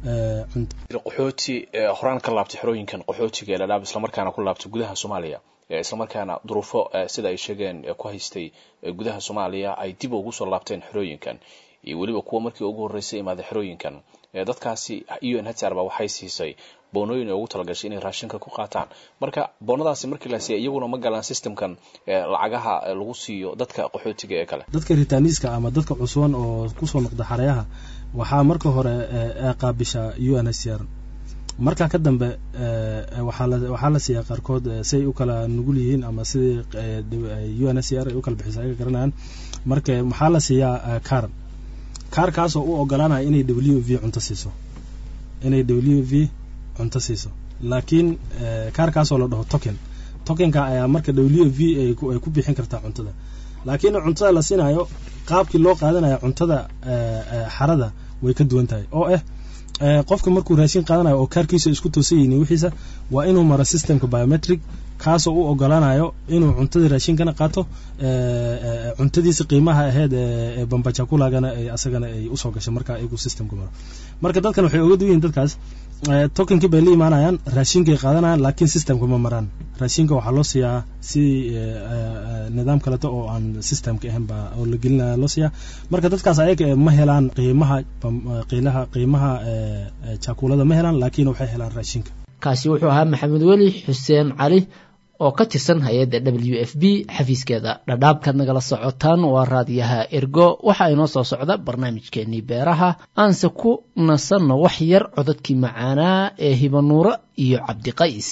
qaxooti horaan ka laabtay xerooyinkan qaxootiga ee ladhaab islamarkaana ku laabtay gudaha soomaaliya islamarkaana duruufo sida ay sheegeen ku haystay gudaha soomaaliya ay dib ugu soo laabteen xerooyinkan iyo weliba kuwa markii ugu horreysay imaaday xerooyinkan dadkaasi u n hr ba waxay siisay boonooyin ay ugu talagashay inay raashinka ku qaataan marka boonadaasi markii la siiya iyaguna ma galaan systemkan lacagaha lagu siiyo dadka qaxootiga ee kale dadka ritaaniiska ama dadka cusban oo kusoo noqda xareyaha waxaa marka hore qaabisha u n h r markaa ka dambe waxaa la siiyaa qaarkood siay u kala nugul yihiin ama sidii u n h r ay u kala bixisa ayaga garanayaan marka maxaa la siiyaa car kaarkaasoo u ogolaanaya inay w v cunto siiso inay w v cunto siiso laakiin kaarkaasoo la dhaho token tokenka ayaa marka w v ay ku bixin kartaa cuntada laakiin cuntada la siinayo qaabkii loo qaadanaya cuntada xarada way ka duwan tahay oo ah qofka markuu raashin qaadanayo oo kaarkiisa isku toosan yihiin wixiisa waa inuu maro systemka biometric kaasoo u ogolaanayo inuu cuntada raashinkana qaato cuntadiisa qiimaha aheyd ee bambajakulagana asagana ay usoo gashay marka iyagu systemka maro marka dadkan waxay oga duwan yihin dadkaas tokenkii bay la imaanayaan raashinkay qaadanayaan laakiin systemka ma maraan raashinka waxaa loo siiyaa si nidaam kaleto oo aan systemka ahayn baa oo la gelinaya loo siiyaa marka dadkaas ayaga ma helaan qiimaha qiilaha qiimaha jaakulada ma helaan laakiin waxay helaan raashinka kaasi wuxuu ahaa maxamed weli xuseen cali oo ka tirsan hay-adda w f b xafiiskeeda dhadhaabkaad nagala socotaan waa raadiyaha ergo waxaa inoo soo socda barnaamijkeenii beeraha aanse ku nasanno wax yar codadkii macaanaa ee hibanuuro iyo cabdiqays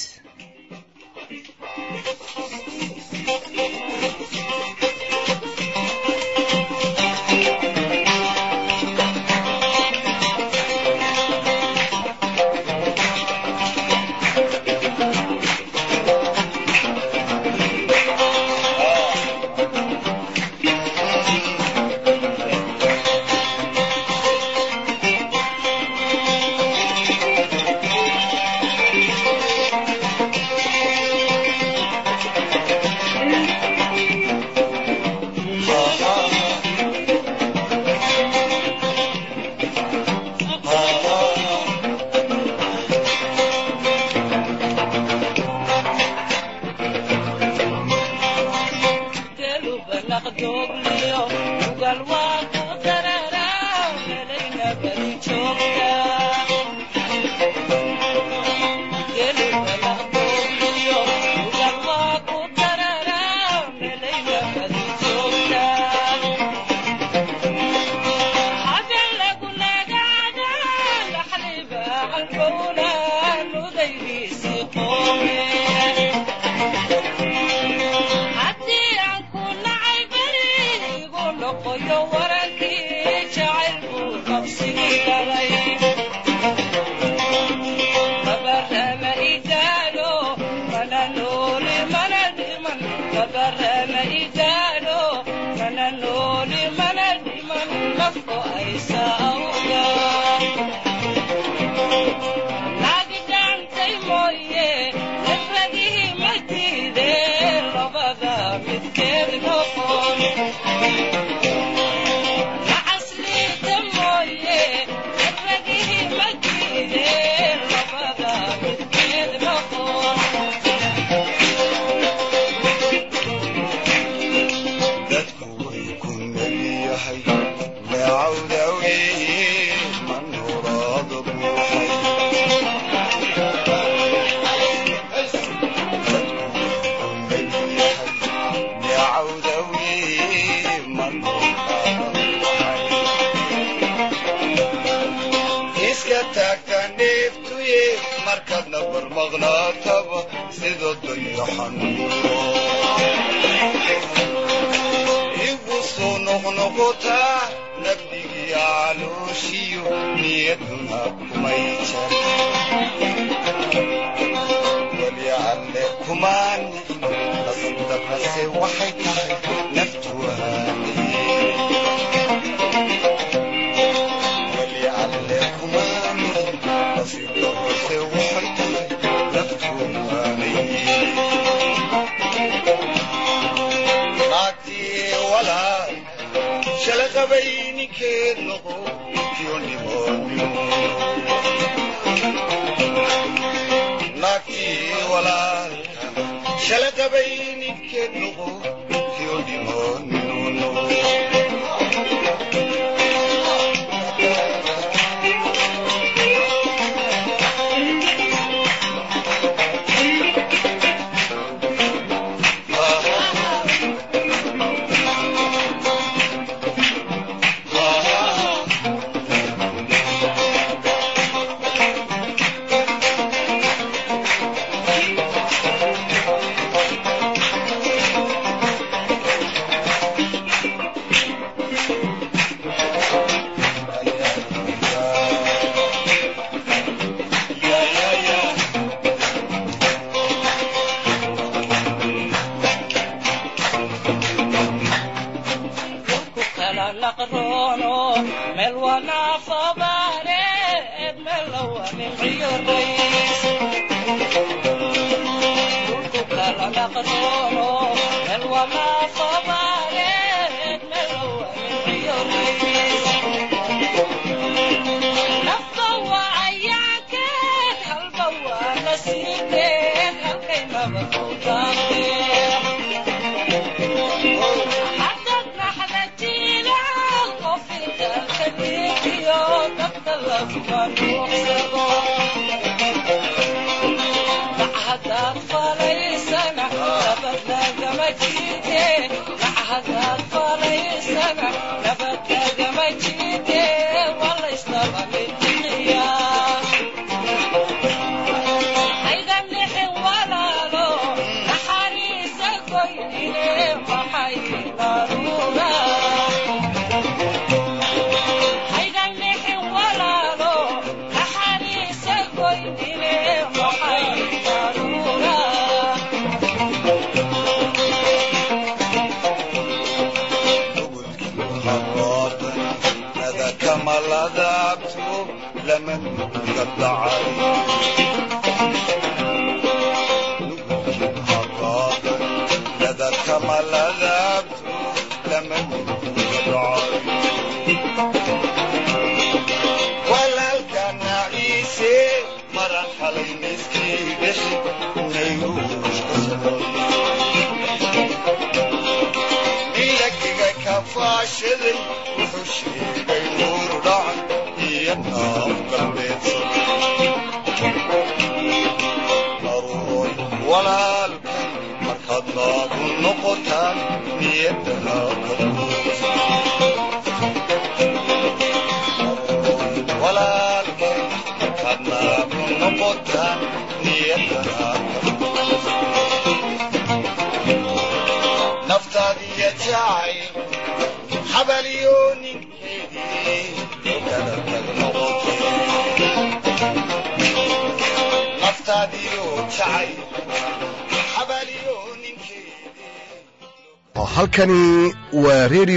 igu soo noqnoqotaa nabdigii calooshiyo niyaduna kumay jar weli alle kumaan nasibdabnase waxay tahay naftu weli alle kumaan nasibdabnase waxay tahay naftu shala qabay ninkeed noqo naagtii walaalka shala qabay ninkeed noqo kiyo dhimoonino halkani waa redio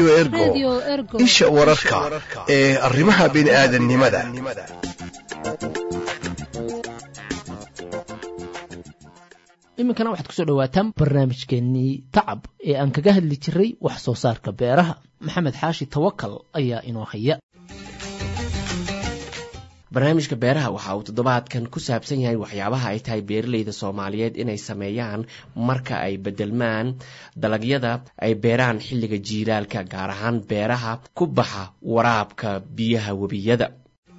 ergo isha wararka ee arrimaha bini'aadannimada iminkana waxaad kusoo dhawaataan barnaamijkeennii tacab ee aan kaga hadli jiray wax soo saarka beeraha maxamed xaashi tawakal ayaa inoo haya barnaamijka beeraha waxa uu toddobaadkan ku saabsan yahay waxyaabaha ay tahay beeralayda soomaaliyeed inay sameeyaan marka ay bedelmaan dalagyada ay beeraan xilliga jiilaalka gaar ahaan beeraha ku baxa waraabka biyaha webiyada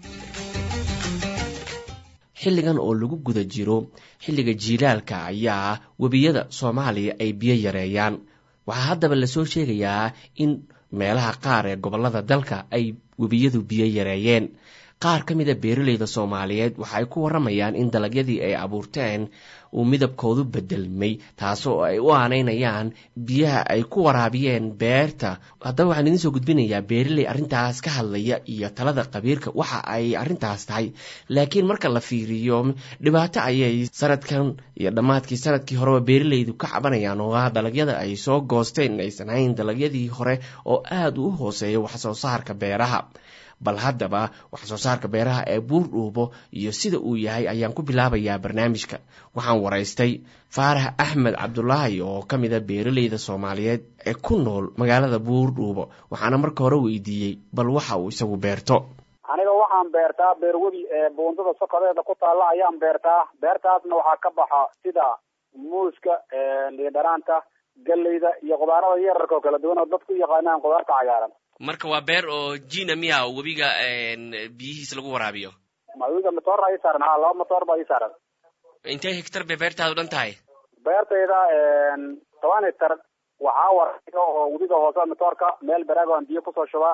xilligan oo lagu guda jiro xilliga jiilaalka ayaa webiyada soomaaliya ay biyo yareeyaan waxaa haddaba lasoo sheegayaa in meelaha qaar ee gobollada dalka ay webiyadu biyo yareeyeen qaar ka mid a beeralayda soomaaliyeed waxa ay ku warramayaan in dalagyadii ay abuurteen uu midabkoodu bedelmay taasoo ay u aanaynayaan biyaha ay ku waraabiyeen beerta haddaba waxaan idiin soo gudbinayaa beeraley arrintaas ka hadlaya iyo talada qabiirka waxa ay arrintaas tahay laakiin marka la fiiriyo dhibaato ayay sanadkan iyo dhammaadkii sanadkii horeba beeralaydu ka cabanayaan oo ah dalagyada ay soo goosteen aysan hayn dalagyadii hore oo aada u hooseeya waxsoo saarka beeraha bal haddaba wax soo saarka beeraha ee buur dhuubo iyo sida uu yahay ayaan ku bilaabayaa barnaamijka waxaan waraystay faarax axmed cabdulaahi oo ka mid a beeralayda soomaaliyeed ee ku nool magaalada buur dhuubo waxaana marka hore weydiiyey bal waxa uu isagu beerto aniga waxaan beertaa beerwebi ee buundada sokodeeda ku taalla ayaan beertaa beertaasna waxaa ka baxa sida muuska liidhanaanta galleyda iyo qudaarada yararka oo kala duwan oo dadku u yaqaanaan qudaarta cagaaran marka waa beer oo jina miya webiga biyihiis lagu waraabiyo webiga matoor ii saaran ha laba matoor baa ii saaran intee hectar bay beertaadu dhan tahay beertayda toban hectar waxaa waraiga oo webiga hoose matoorka meel baraag aan biyo kusoo shubaa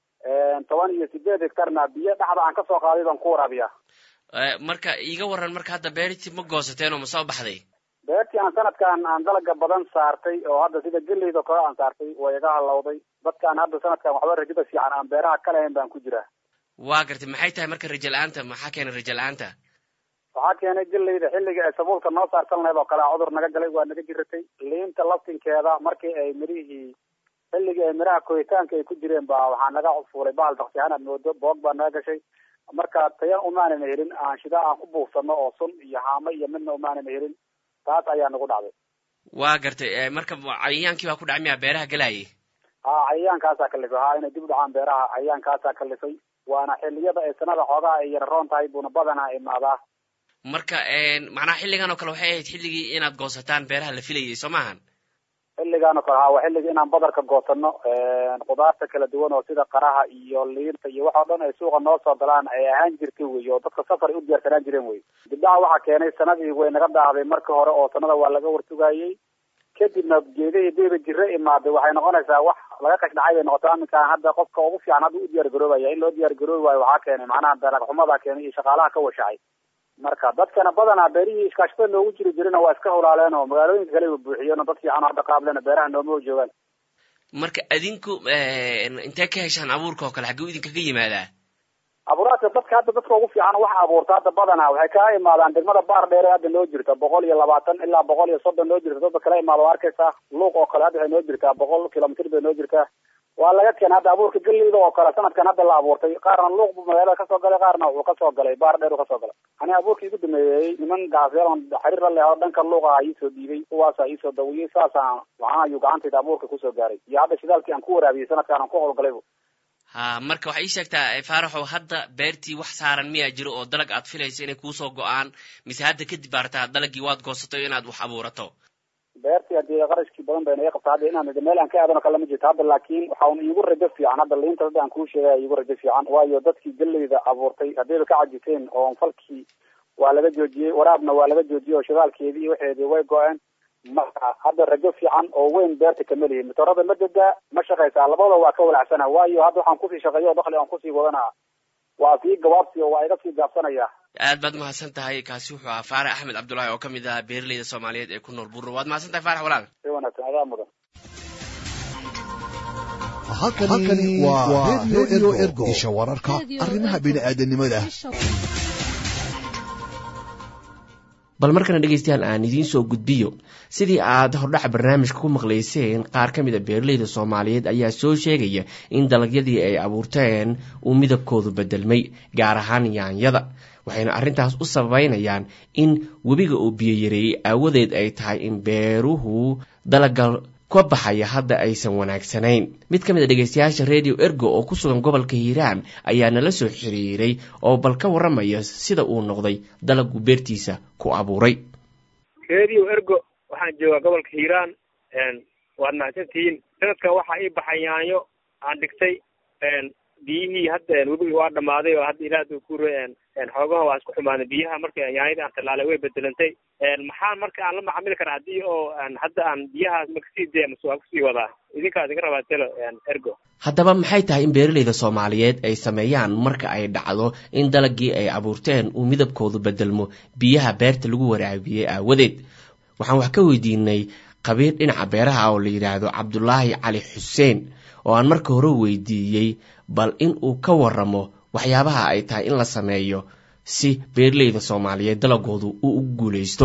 toban iyo sideed hectarna biyo dhexda aan kasoo qaaday baan ku waraabiyaa marka iiga waran marka hadda beertii ma goosateen oo ma soo baxday beertii aan sanadkan aan dalaga badan saartay oo hadda sida geleyda kale aan saartay way iga halowday dadkaan hadda sanadkan waxba rajada fiican aan beeraha ka lahayn baan ku jiraa waa gartay maxay tahay marka rajo la-aanta maxaa keenay rajo la-aanta waxaa keenay geleyda xilliga ay sabuulka noo saartan lahayd oo kale cudur naga galay waa naga jiratay liinta laftinkeeda markii ay mirihii xilligii ay miraha koritaanka ay ku jireen ba waxaa naga fuulay bahal daksihaan aad moodo boog baa naga gashay marka tayan umaanana helin aan shidaa aan ku buufsano oo sun iyo haamo iyo midna umaanana helin taas ayaa nagu dhacday waa gartay marka cayayaankii baa ku dhacay miyaa beeraha galayay ha cayayaankaasaa kalifay ha inay dib u dhacaan beeraha cayayaankaasaa kalifay waana xiliyada ay sanada xoogaha ay yararoon tahay buuna badanaa imaadaa marka macnaha xilligan oo kale waxay ahayd xilligii inaad goosataan beeraha la filayay soo maahan xilligaan oo kale ha waa xilligii inaan badarka goosano qudaarta kala duwan oo sida qaraha iyo liinta iyo wax oo dhan ay suuqa noo soo galaan ay ahaan jirtay wey oo dadka safar ay u diyaarsanaan jireen wey dibdhaca waxaa keenay sanadii way naga daahday marka hore oo sanada waa laga wartugayey kadibna geedihii diiba jiro imaaday waxay noqonaysaa wax laga kashdhacay bay noqotaa aminkaan hadda qofka ugu fiican hadda u diyaar garoobaya in loo diyaar garoobi waayo waxaa keenay macnaha dalag xumadaa keenay iyo shaqaalaha ka washacay marka dadkana badanaa beerihii iskaashatada noogu jiri jirina waa iska hulaaleen oo magaalooyinka kale buuxiyeen oo dad fiican hadda qaablena beeraha nooma joogaan marka adinku intee ka heshaan abuurka oo kale xagguu idinkaga yimaadaa abuuraadka dadka hadda dadka ugu fiican wax abuurta hadda badanaa waxay kaa imaadaan degmada baar dheer ee hadda noo jirta boqol iyo labaatan ilaa boqol iyo soddon noo jirta dadka kala imaada waa arkaysaa luuq oo kale hadda waxay noo jirtaa boqol kilomitr bay noo jirtaa waa laga keena hadda abuurka geleyda oo kale sanadkan hadda la abuurtay qaarna luuq buu magaalada kasoo galay qaarna wuxuu kasoo galay baar dheer uu kasoo galay ani abuurkii igu dameeyey niman gaasyaal xiriir la leh oo dhanka luuqa iisoo dhiibay kuwaasa iisoo dawiyey saasaan waxaan ayuu gacantayda abuurka kusoo gaaray iyo hadda shidaalkii aan ku waraabiyey sanadkan aan ku howlgalaybu ha marka waxay ii sheegtaa faaraxow hadda beertii wax saaran miyaa jiro oo dalag aad filayso inay kuusoo go-aan mise hadda kadib baartaa dalagii waad goosatay inaad wax abuurato beertii hadii qarashkii badan bayna iga qabta hadda inaan meel aan ka aadano kale ma jirto hadda laakiin waxaan iigu rajo fiican hadda liinta hadda aan kuu sheegaya iigu rajo fiican waayo dadkii geleyda abuurtay haddayba ka cajiteen oo falkii waa laga joojiyey waraabna waa laga joojiyey oo shidaalkeedii iyo waxeedii way go-een marka hadda rajo fiican oo weyn beerta kama lihin matoorada ma degaa ma shaqaysaa labada waa ka walacsana waayo hadda waxaan kusii shaqeeya oo dakli aan kusii wadana waa sii gabaabsi oo waa iga sii gaabsanaya aad baad mahadsan tahay kaasi wuxuu ahaa faarax axmed cabdullaahi oo ka mid ah beeraleyda soomaaliyeed ee ku nool burro waad mahadsan tahay faarax walaal si wanaagsan adaa mudan halkani waa redio ergo isha wararka arrimaha bini'aadanimada bal markana dhegaystayaal aan idiin soo gudbiyo sidii aad hordhaca barnaamijka ku maqlayseen qaar ka mid a beeraleyda soomaaliyeed ayaa soo sheegaya in dalagyadii ay abuurteen uu midabkoodu bedelmay gaar ahaan yaanyada waxayna arrintaas u sababeynayaan in webiga uu biyo yareeyey aawadeed ay tahay in beeruhu dalaga ka baxaya hadda aysan wanaagsanayn mid ka mid a dhegeystayaasha radio ergo oo ku sugan gobolka hiiraan ayaa nala soo xiriiray oo bal ka warramaya sida uu noqday dalagu beertiisa ku abuuray radio ergo waxaan joogaa gobolka hiiraan waad mahadsantihiin sanadkan waxaa ii baxay yaanyo aan dhigtay biyihii hadda webigi waa dhamaaday oo hadda ilaah ku xoogaha waa isku xumaaday biyaha marka yaanyadii aan tallaalay way bedelantay maxaa marka aan la macamili karaa haddii oo hadda aan biyahaas makasii dee mase waa kusii wadaa idinkaas iga rabaa telo ergo haddaba maxay tahay in beeralayda soomaaliyeed ay sameeyaan marka ay dhacdo in dalagii ay abuurteen uu midabkoodu bedelmo biyaha beerta lagu waraabiyey aawadeed waxaan wax ka weydiinay qabiir dhinaca beeraha oo la yidhaahdo cabdulaahi cali xuseen oo aan marka hore weydiiyey bal in uu ka waramo waxyaabaha ay tahay in la sameeyo si beeralayda soomaaliyeed dalagoodu uu u guulaysto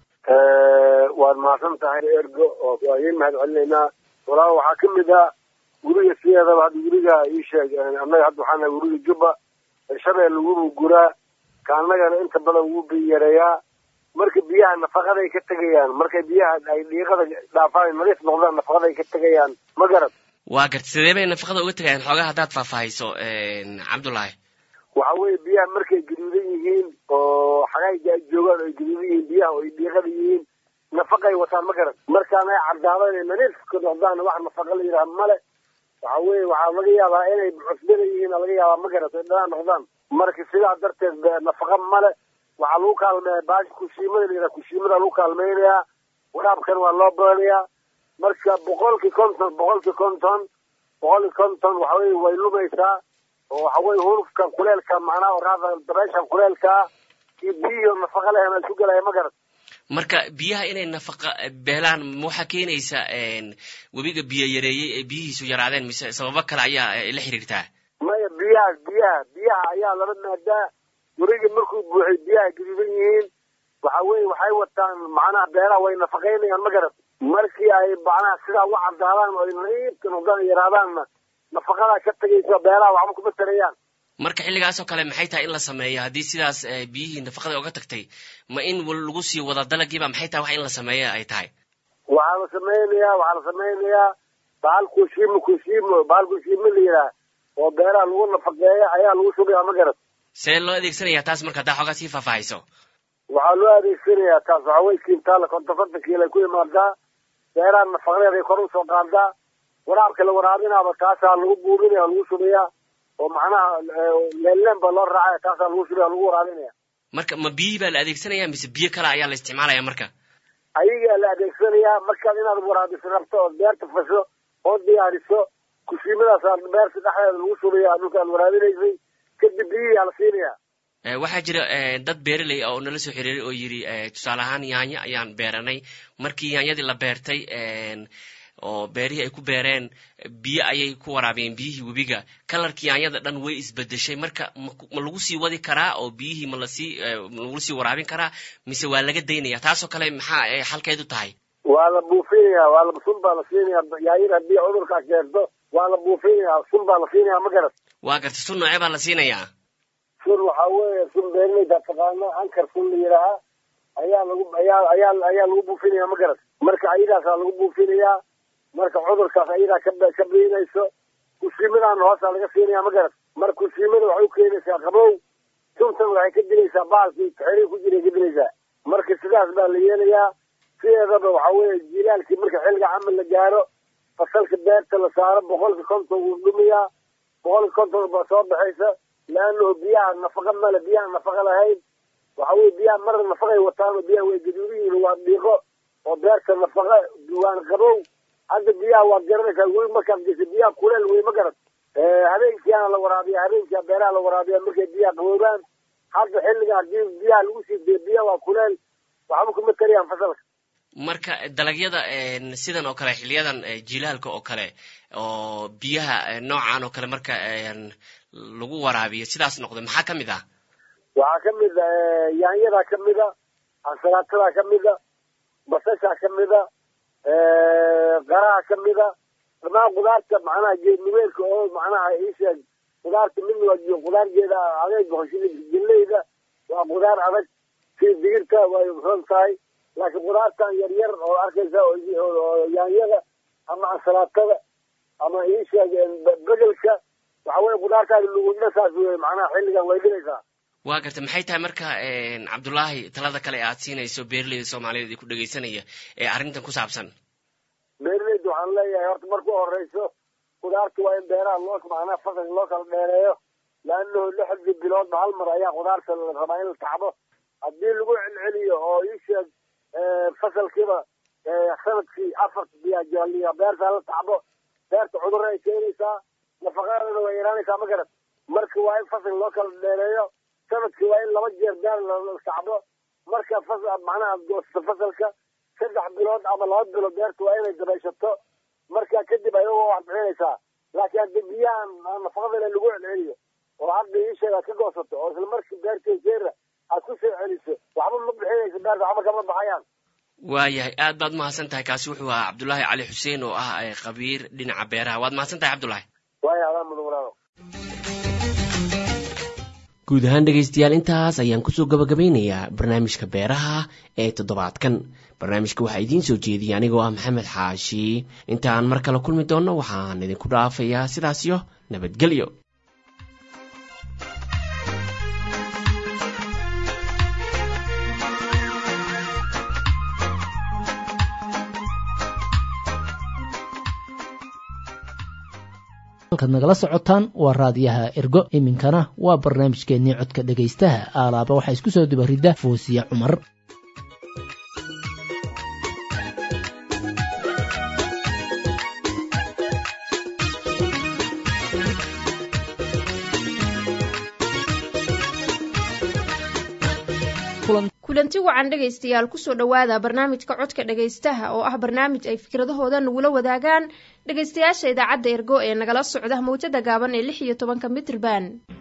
waad mahadsan tahay ergo oo waa idiin mahad celinaynaa walaa waxaa ka mid ah guriga sideedaba hadda guriga ii sheeg annaga hadda waxaa nahay guriga jubba shabeel wubu guraa ka annagana inta badan wuu biyareeyaa marka biyaha nafaqaday ka tegayaan markay biyaha ay dhiiqada dhaafaan nadiif noqdaan nafaqaday ka tegayaan ma garad waa garta sidee bay nafaqada uga tegayaan xoogaa haddaad faahfaahayso cabdullaahi waxa weeye biyaha markay gaduudan yihiin oo xagayga ay joogaan oo ay gaduudan yihiin biyaha oo ay dhiiqada yihiin nafaqay wataan ma garan markaan ay caddaadaan inay nadiifka noqdaan wax nafaqa la yidhaha male waxa weeye waxaa laga yaabaa inay cusbada yihiin laga yaabaa ma garat ay dhanaan noqdaan marka sidaa darteed nafaqa male waxaa lagu kaalmeeya baashi kushiimada la yidhaha kushiimada lagu kaalmeynayaa waraabkan waa loo badanayaa marka boqolkii konton boqolkii konton boqolkii konton waxa weye way lumaysaa oo waxa weye hurufkan kuleelka macnaha oraada dabeyshan kuleelkaa iyo biyihi oo nafaqa lehen isu gelaya ma garat marka biyaha inay nafaqa beelaan ma waxaa keenaysa webiga biyo yareeyey ee biyihiisu yaraadeen mise sababo kale ayaa la xiriirtaa maya biyahaas biyaha biyaha ayaa laba maadaa webiga markuu buuxay biyaha gaduudan yihiin waxa weye waxay wataan macnaha beelaha way nafaqaynayaan ma garat markii ay macnaha sidaa u cadaadaan oo ay naiibka noqdaan yaraadaanna nafaqadaa ka tegaysa beelaha waxba kuma tarayaan marka xilligaas oo kale maxay tahay in la sameeyo haddii sidaas biyihii nafaqada oga tagtay ma in lagu sii wada dalagiiba maxay tahay wax in la sameeyo ay tahay waxaa la samaynayaa waxaa la samaynayaa bahal kushiimo kushiimo bahal kushiimo la yidhaah oo beelaha lagu nafaqeeya ayaa lagu shubayaa ma garat see loo adeegsanaya taas marka haddaa xoogaa sii faahfaahayso waxaa loo adeegsanayaa taas waxa wey kiintaala konton konton kiilo ay ku imaadaa beeraha nafaqadeed ay kor usoo qaadaa waraabka la waraabinaaba taasaa lagu buurinaya lagu shubayaa oo macnaha leelleen baa loo raacaya taasaa lagu shubaya lagu waraabinaya marka ma biyihii baa la adeegsanaya mise biyo kale ayaa la isticmaalaya marka ayagaa la adeegsanayaa markaad inaad waraabiso rabto ood beerta fasho oo diyaariso kushiimadaasaa beerta dhexdeeda lagu shubaya dhulka aad waraabinaysay kadib biyihii aa la siinaya waxaa jira dad beeraley ah oo nala soo xiriiray oo yidhi tusaale ahaan yaanyo ayaan beeranay markii yaanyadii la beertay oo beerihii ay ku beereen biyo ayay ku waraabiyeen biyihii webiga kalarkii yaanyada dhan way isbedeshay marka ma lagu sii wadi karaa oo biyihii ma lasii lagu sii waraabin karaa mise waa laga daynaya taasoo kale maxaa xalkeedu tahay waa la buufinaya waa la sun baa la siinaya yaanyada haddii cudurkaa keento waa la buufinaya sun baa la siinaya ma garat waa garta sun noocee baa la siinayaa sun waxaa weeye sun beerleyda taqaano ankar sun la yidhaahaa ayaa lagu ayaa ayaa ayaa lagu buufinaya ma garat marka ayadaasaa lagu buufinayaa marka cudurkaas ayadaa ka ka biinayso kushiimadaan hoosaa laga siinaya ma garat marka kushiimada waxay u keenaysaa qabow suntan waxay ka dilaysaa baalkii xerii ku jiray ka dilaysaa marka sidaas baa la yeelayaa sideedaba waxa weeye jilaalkii marka xilliga camal la gaaro fasalka beerta la saaro boqolka konton wuu dhumayaa boqolka konton baa soo baxaysa laannahu biyaha nafaqa male biyaha nafaqa lahayn waxa weye biyaha marna nafaqay wataan oo biyaha way gaduudan yihiin waa dhiiqo oo beerta nafaqa waan qabow hadda biyaha waad garanaysaa weli markaad gesa biyaha kuleel wey ma garat habeenkiiana la waraabiya habeenkia beeraha la waraabiya markay biyaha qaboobaan hadda xilliga hadii biyaha lagu sii dee biyaha waa kuleel waxba kuma tarayaan fasalka marka dalagyada sidan oo kale xiliyadan jilaalka oo kale oo biyaha noocan oo kale marka lagu waraabiyo sidaas noqdo maxaa ka mid ah waxaa ka mid a yaanyadaa ka mid a ansalaatada ka mid a basashaa ka mid a qaraha ka mid a dhamaan qudaarta macnaha geedniweelka oo macnaha isheeg qudaarta midna waa qudaargeeda adeeg boqoshida geleyda waa qudaar adag sida digirta way roon tahay laakiin qudaartan yar yar oo arkaysa oo yaanyada ama ansalaatada ama iisha begelka waxa weye qudaartaadi lugudna saas wey macnaha xilligan way dhigaysaa waa garta maxay tahay marka cabdullaahi talada kale aad siinayso beeraleyda soomaaliyeed ee ku dhegaysanaya ee arrintan ku saabsan beeraleyda waxaan leeyahay horta marku horeyso qudaarta waa in beeraha loo macnaha fasalka loo kala dheereeyo laanahu lixdii biloodba hal mar ayaa qudaarta la rabaa in la tacbo haddii lagu celceliyo oo iisheeg fasalkiiba sanadkii afar biyajooliya beerta la tacbo beerta cudurra ay keenaysaa nafaqadeeda way yaraanaysaa ma garat marka waa in fasalka loo kala dheereeyo sanadkii waa in laba jeer beer la tacbo marka macnaha goosta fasalka saddex bilood ama laba bilood beerta waa inay dabayshato marka kadib ayagoo wax bixinaysaa laakiin haddii biyahan nafaqadale lagu celceliyo oo hadda iisheega ka goosato oo isla markii beertay jeera aad ku soo celiso waxba ma bixinayso beerta waxba kama baxayaan waayahay aad baad mahadsan tahay kaasi wuxuu ahaa cabdullaahi cali xuseen oo ah khabiir dhinaca beeraha waad mahadsan tahay cabdullaahi waaya adaa mudan walaalo guud ahaan dhegaystayaal intaas ayaan kusoo gabagabeynayaa barnaamijka beeraha ee toddobaadkan barnaamijka waxaa idiin soo jeediyay anigoo ah maxamed xaashi intaan mar kale kulmi doonno waxaan idinku dhaafayaa sidaasyo nabadgelyo halkaad nagala socotaan waa raadiyaha ergo iminkana waa barnaamijkeennii codka dhegaystaha aalaaba waxaa isku soo dubaridda foosiya cumar kulanti wacan dhegaystayaal kusoo dhowaada barnaamijka codka dhegaystaha oo ah barnaamij ay fikradahooda nagula wadaagaan dhegaystayaasha idaacadda ergo ee nagala socda mawjada gaaban ee lix iyo tobanka mitrban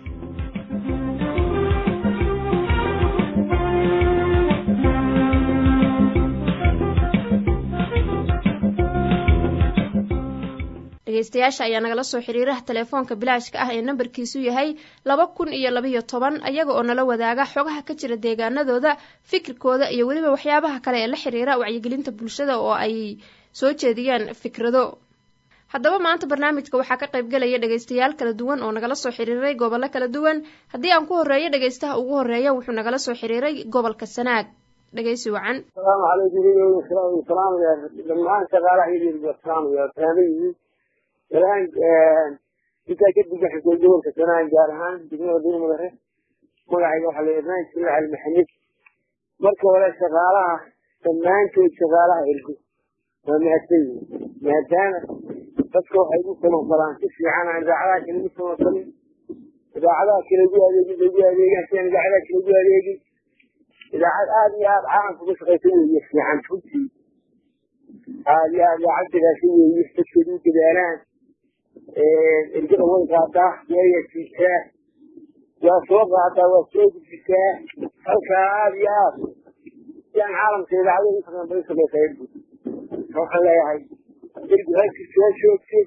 dhegaystayaasha ayaa nagala soo xiriiraha telefoonka bilaashka ah ee nambarkiisu yahay laba kun iyo labayo toban ayaga oo nala wadaaga xogaha ka jira deegaanadooda fikirkooda iyo weliba waxyaabaha kale ee la xiriira wacyigelinta bulshada oo ay soo jeediyaan fikrado haddaba maanta barnaamijka waxaa ka qaybgelaya dhegaystayaal kala duwan oo nagala soo xiriiray gobollo kala duwan haddii aan ku horreeyo dhegaystaha ugu horreeya wuxuu nagala soo xiriiray gobolka sanaag dhegaysi wacan asalaamu calaykum salaam dhammaan shaqaalaha iyo salaam salaan intaa kadib waxaan soo gobolka sanaan gaar ahaan degmada duurmadare magacayga waxaa la ibrahim sila cali maxamed marka hore shaqaalaha dhammaantood shaqaalaha ergo waa mahadsan yihin maadaama dadka waxay ugu samafalaa si fiican aan idaacadaha kale ugu samafalin idaacadaha kale ugu adeegin ugu adeegaan siaan idaacadaha kale ugu adeegin idaacad aada iyo aada caalamka uga shaqaysa weeye fiican runtii aada iyo aada idaacaddigaasi weeye dadkeedu u dadaalaan ergada way qaadaa waaya jiisaa waa soo qaadaa waa soo gudbisaa halkaa aada iyo aad si aan caalamka idaacada ugu shaqeyn bay shaqeysaa ergu waxaan leeyahay ergu halkii soo joogto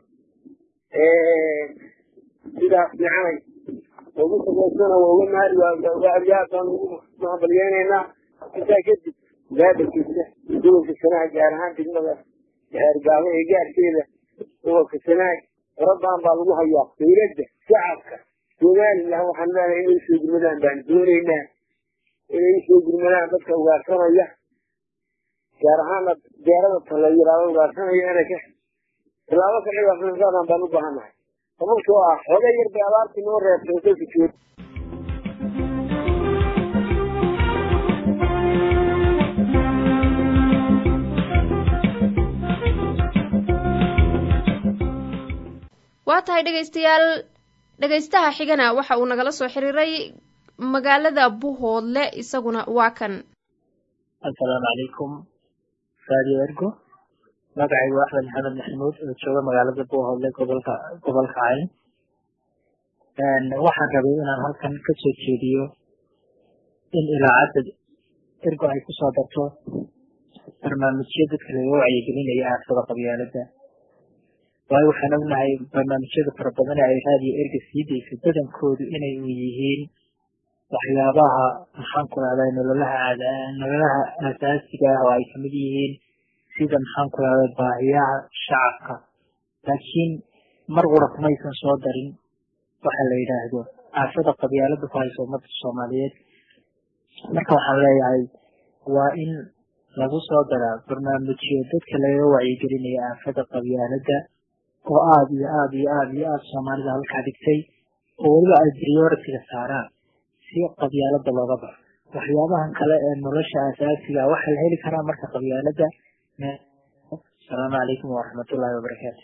sidaas fiicanay ugu shaqeysana waa uga mahad waa aad baan ugu mahadbaliyeynaynaa intaa kadib gaadhakiisa gobolka sanaag gaar ahaan degmada gaabo ee gaarkeeda gobolka sanaag farabadan baa lagu hayaa dawladda shacabka somalilan waxaan leenahay inay usoo gurmadaan baan doonaynaa inay usoo gurmadaan dadka ugaarsanaya gaar ahaana deerada tala yiraado ugaarsanaya inay ka tilaabo ka cigaarsanaysaadaan baan u baahannahay sababtoo ah xoga yar bay abaartii noo reebtay kolka joog waa tahay dhegaystayaal dhegaystaha xigana waxa uu nagala soo xiriiray magaalada buhoodle isaguna waa kan assalaamu calaykum radio ergo magacaygu axmed maxamed maxamuud oo jooga magaalada buhoodle gobolka gobolka cayn waxaan rabay inaan halkan ka soo jeediyo in ilaacadda ergo ay kusoo darto barnaamijyo dadka laga wacyigelinaya aafada qabyaalada waayo waxaan ognahay barnaamijyada fara badan ay raadiyo erga sii dayso badankoodu inay u yihiin waxyaabaha maxaan ku rahday nololaha nololaha asaasiga ah oo ay kamid yihiin sida maxaan ku rahday baahiyaha shacabka laakiin mar qura kumaysan soo darin waxa la yidhaahdo aafada qabyaalada ku haysa ummadda soomaaliyeed marka waxaan leeyahay waa in lagu soo daraa barnaamijyo dadka laga wacyigelinaya aafada qabyaalada oo aada iyo aada iyo aada iyo aada soomaalida halkaa dhigtay oo weliba ay prioritiga saaraan si qabyaalada looga baxo waxyaabahan kale ee nolosha asaasiga waxaa la heli karaa marka qabyaalada asalaamu calaykum waraxmatullaahi wabarakaatu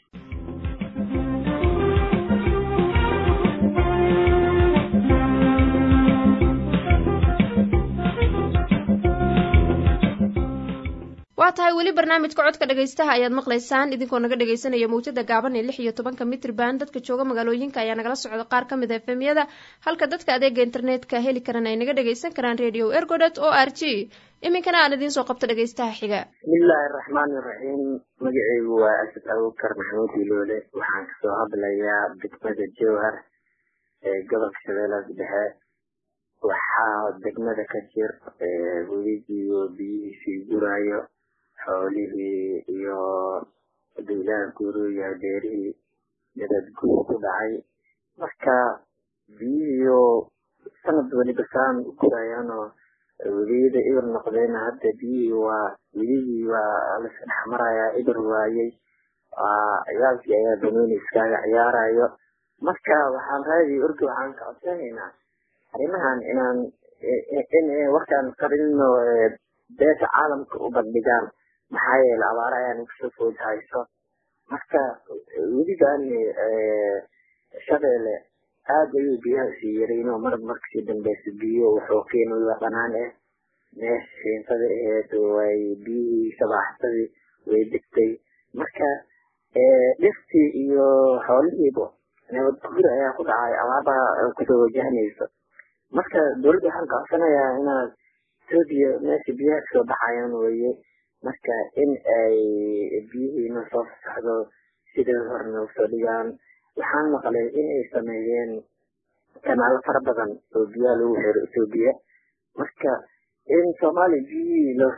waa tahay weli barnaamijka codka dhegaystaha ayaad maqlaysaan idinkoo naga dhegaysanaya mawjada gaaban ee lix iyo tobanka mitrban dadka jooga magaalooyinka ayaa nagala socda qaar ka mid a efemyada halka dadka adeega internetka heli karan ay naga dhagaysan karaan radio ergodet o r g iminkana aan idiin soo qabto dhegaystaha xiga bismillaahi araxmaani iraxiim magaceygu waa asad abubakar maxamuud iloole waxaan kasoo hadlayaa degmada jowhar ee gobolka shabeellaas dhexe waxaa degmada ka jir webigiiyo biyihiisii guraayo xoolihii iyo dawlaha guruya beerihii midad guur ku dhacay marka biyihiio sanad weliba saan u gurayaanoo weliyada ibir noqdeen hadda biyihii waa welihii waa laska dhex marayaa ibir waayey ciyaalkii ayaa banooni iskaaga ciyaarayo marka waxaan raadi orgi waxaan ka codsanaynaa arrimahan inaan in warkaan qarino beesha caalamka u bandhigaan maxaa yeele abaara ayaan kusoo food hayso marka weligan shabeelle aad ayuu biyaha sii yarayno mar markasii dambeysa biyo wuxuu keenaya dhanaan eh meesha shiintada aheed way biyihii sabaaxsadii way degtay marka dhirtii iyo xoolihiiba nabad guur ayaa ku dhacay abaarbaa kusoo wajahnayso marka dowladda waxaan kacodsanayaa inaad etoobiya meesha biyaha kasoo baxayaan weye marka in ay biyihiina soo fasaxdo sidai horena usoo dhigaan waxaan maqlay in ay sameeyeen kanaalo fara badan oo biyaha lagu xiro etoobiya marka in soomaaliya biyihii loo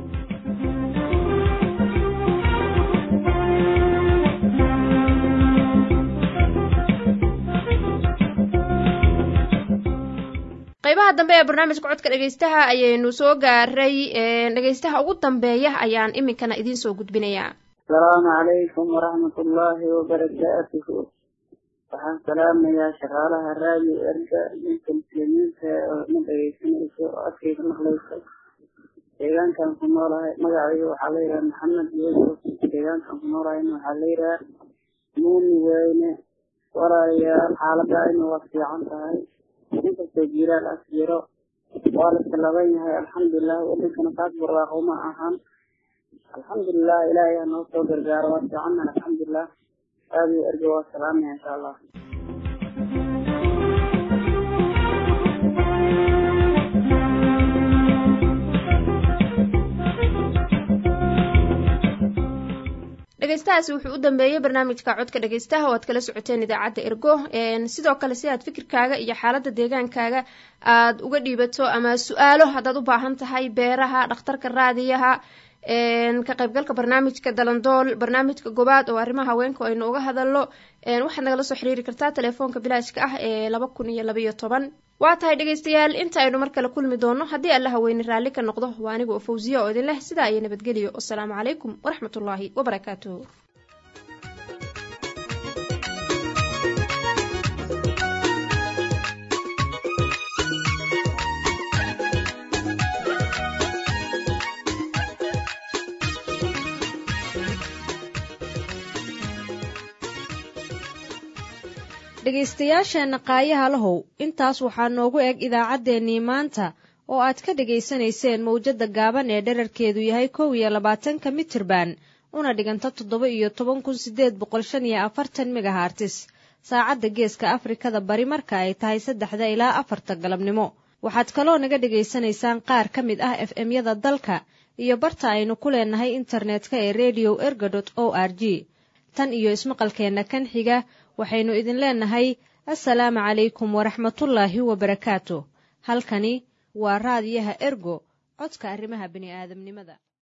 qaybaha dambe ee barnaamijka codka dhegaystaha ayaynu soo gaaray dhegaystaha ugu dambeeya ayaan iminkana idiin soo gudbinayaa asalaamu calaykum waraxmatullaahi wabarakaatuhu waxaan salaamayaa shaqaalaha raadiyo erga ninka muslimiinta oo na dhegaysanaysa oo codkayga maqlaysa deegaankan ku noolahay magacayga waxaa la yidhaha maxamed yuusuf deegaankan ku noolahayna waxaa la yidhaha muumi weyne walaalayaal xaaladayna waa fiican tahay inkastoo jiiraal as jiro waa la salaban yahay alxamdulilah wadankana taas barwaaqo ma ahan alxamdulilah ilaahay ha noo soo gargaaro waa fiicanna alxamdulilah aadiyo erga waa salaamaya insha allah dhegeystahaasi wuxuu u dambeeyey barnaamijka codka dhegeystaha oo aad kala socoteen idaacadda ergo sidoo kale si aad fikirkaaga iyo xaaladda deegaankaaga aad uga dhiibato ama su-aalo haddaad u baahan tahay beeraha dhakhtarka raadiyaha ka qaybgalka barnaamijka dalandool barnaamijka gobaad oo arrimaha haweenka aynu uga hadalno waxaad nagala soo xiriiri kartaa telefoonka bilaashka ah ee laba kun iyo labaiyo toban waa tahay dhegaystayaal inta aynu mar kale kulmi doono haddii alla haweyne raalli ka noqdo waa aniga oo fawsiya oo idin leh sidaa iyo nabadgeliyo wasalaamu calaykum waraxmatullaahi wabarakaatuh dhegaystayaasheenna qaayaha lahow intaas waxaa noogu eg idaacaddeenii maanta oo aad ka dhegaysanayseen mawjadda gaaban ee dherarkeedu yahay kow iyo labaatanka mitirban una dhiganta toddoba iyo toban kun sideed boqol shan iyo afartan megahartis saacadda geeska afrikada bari marka ay tahay saddexda ilaa afarta galabnimo waxaad kaloo naga dhegaysanaysaan qaar ka mid ah f m-yada dalka iyo barta aynu ku leenahay internetka ee radio erga dot o r g tan iyo ismaqalkeenna kan xiga waxaynu idin leenahay assalaamu calaykum waraxmatullaahi wabarakaatu halkani waa raadiyaha ergo codka arrimaha bini'aadamnimada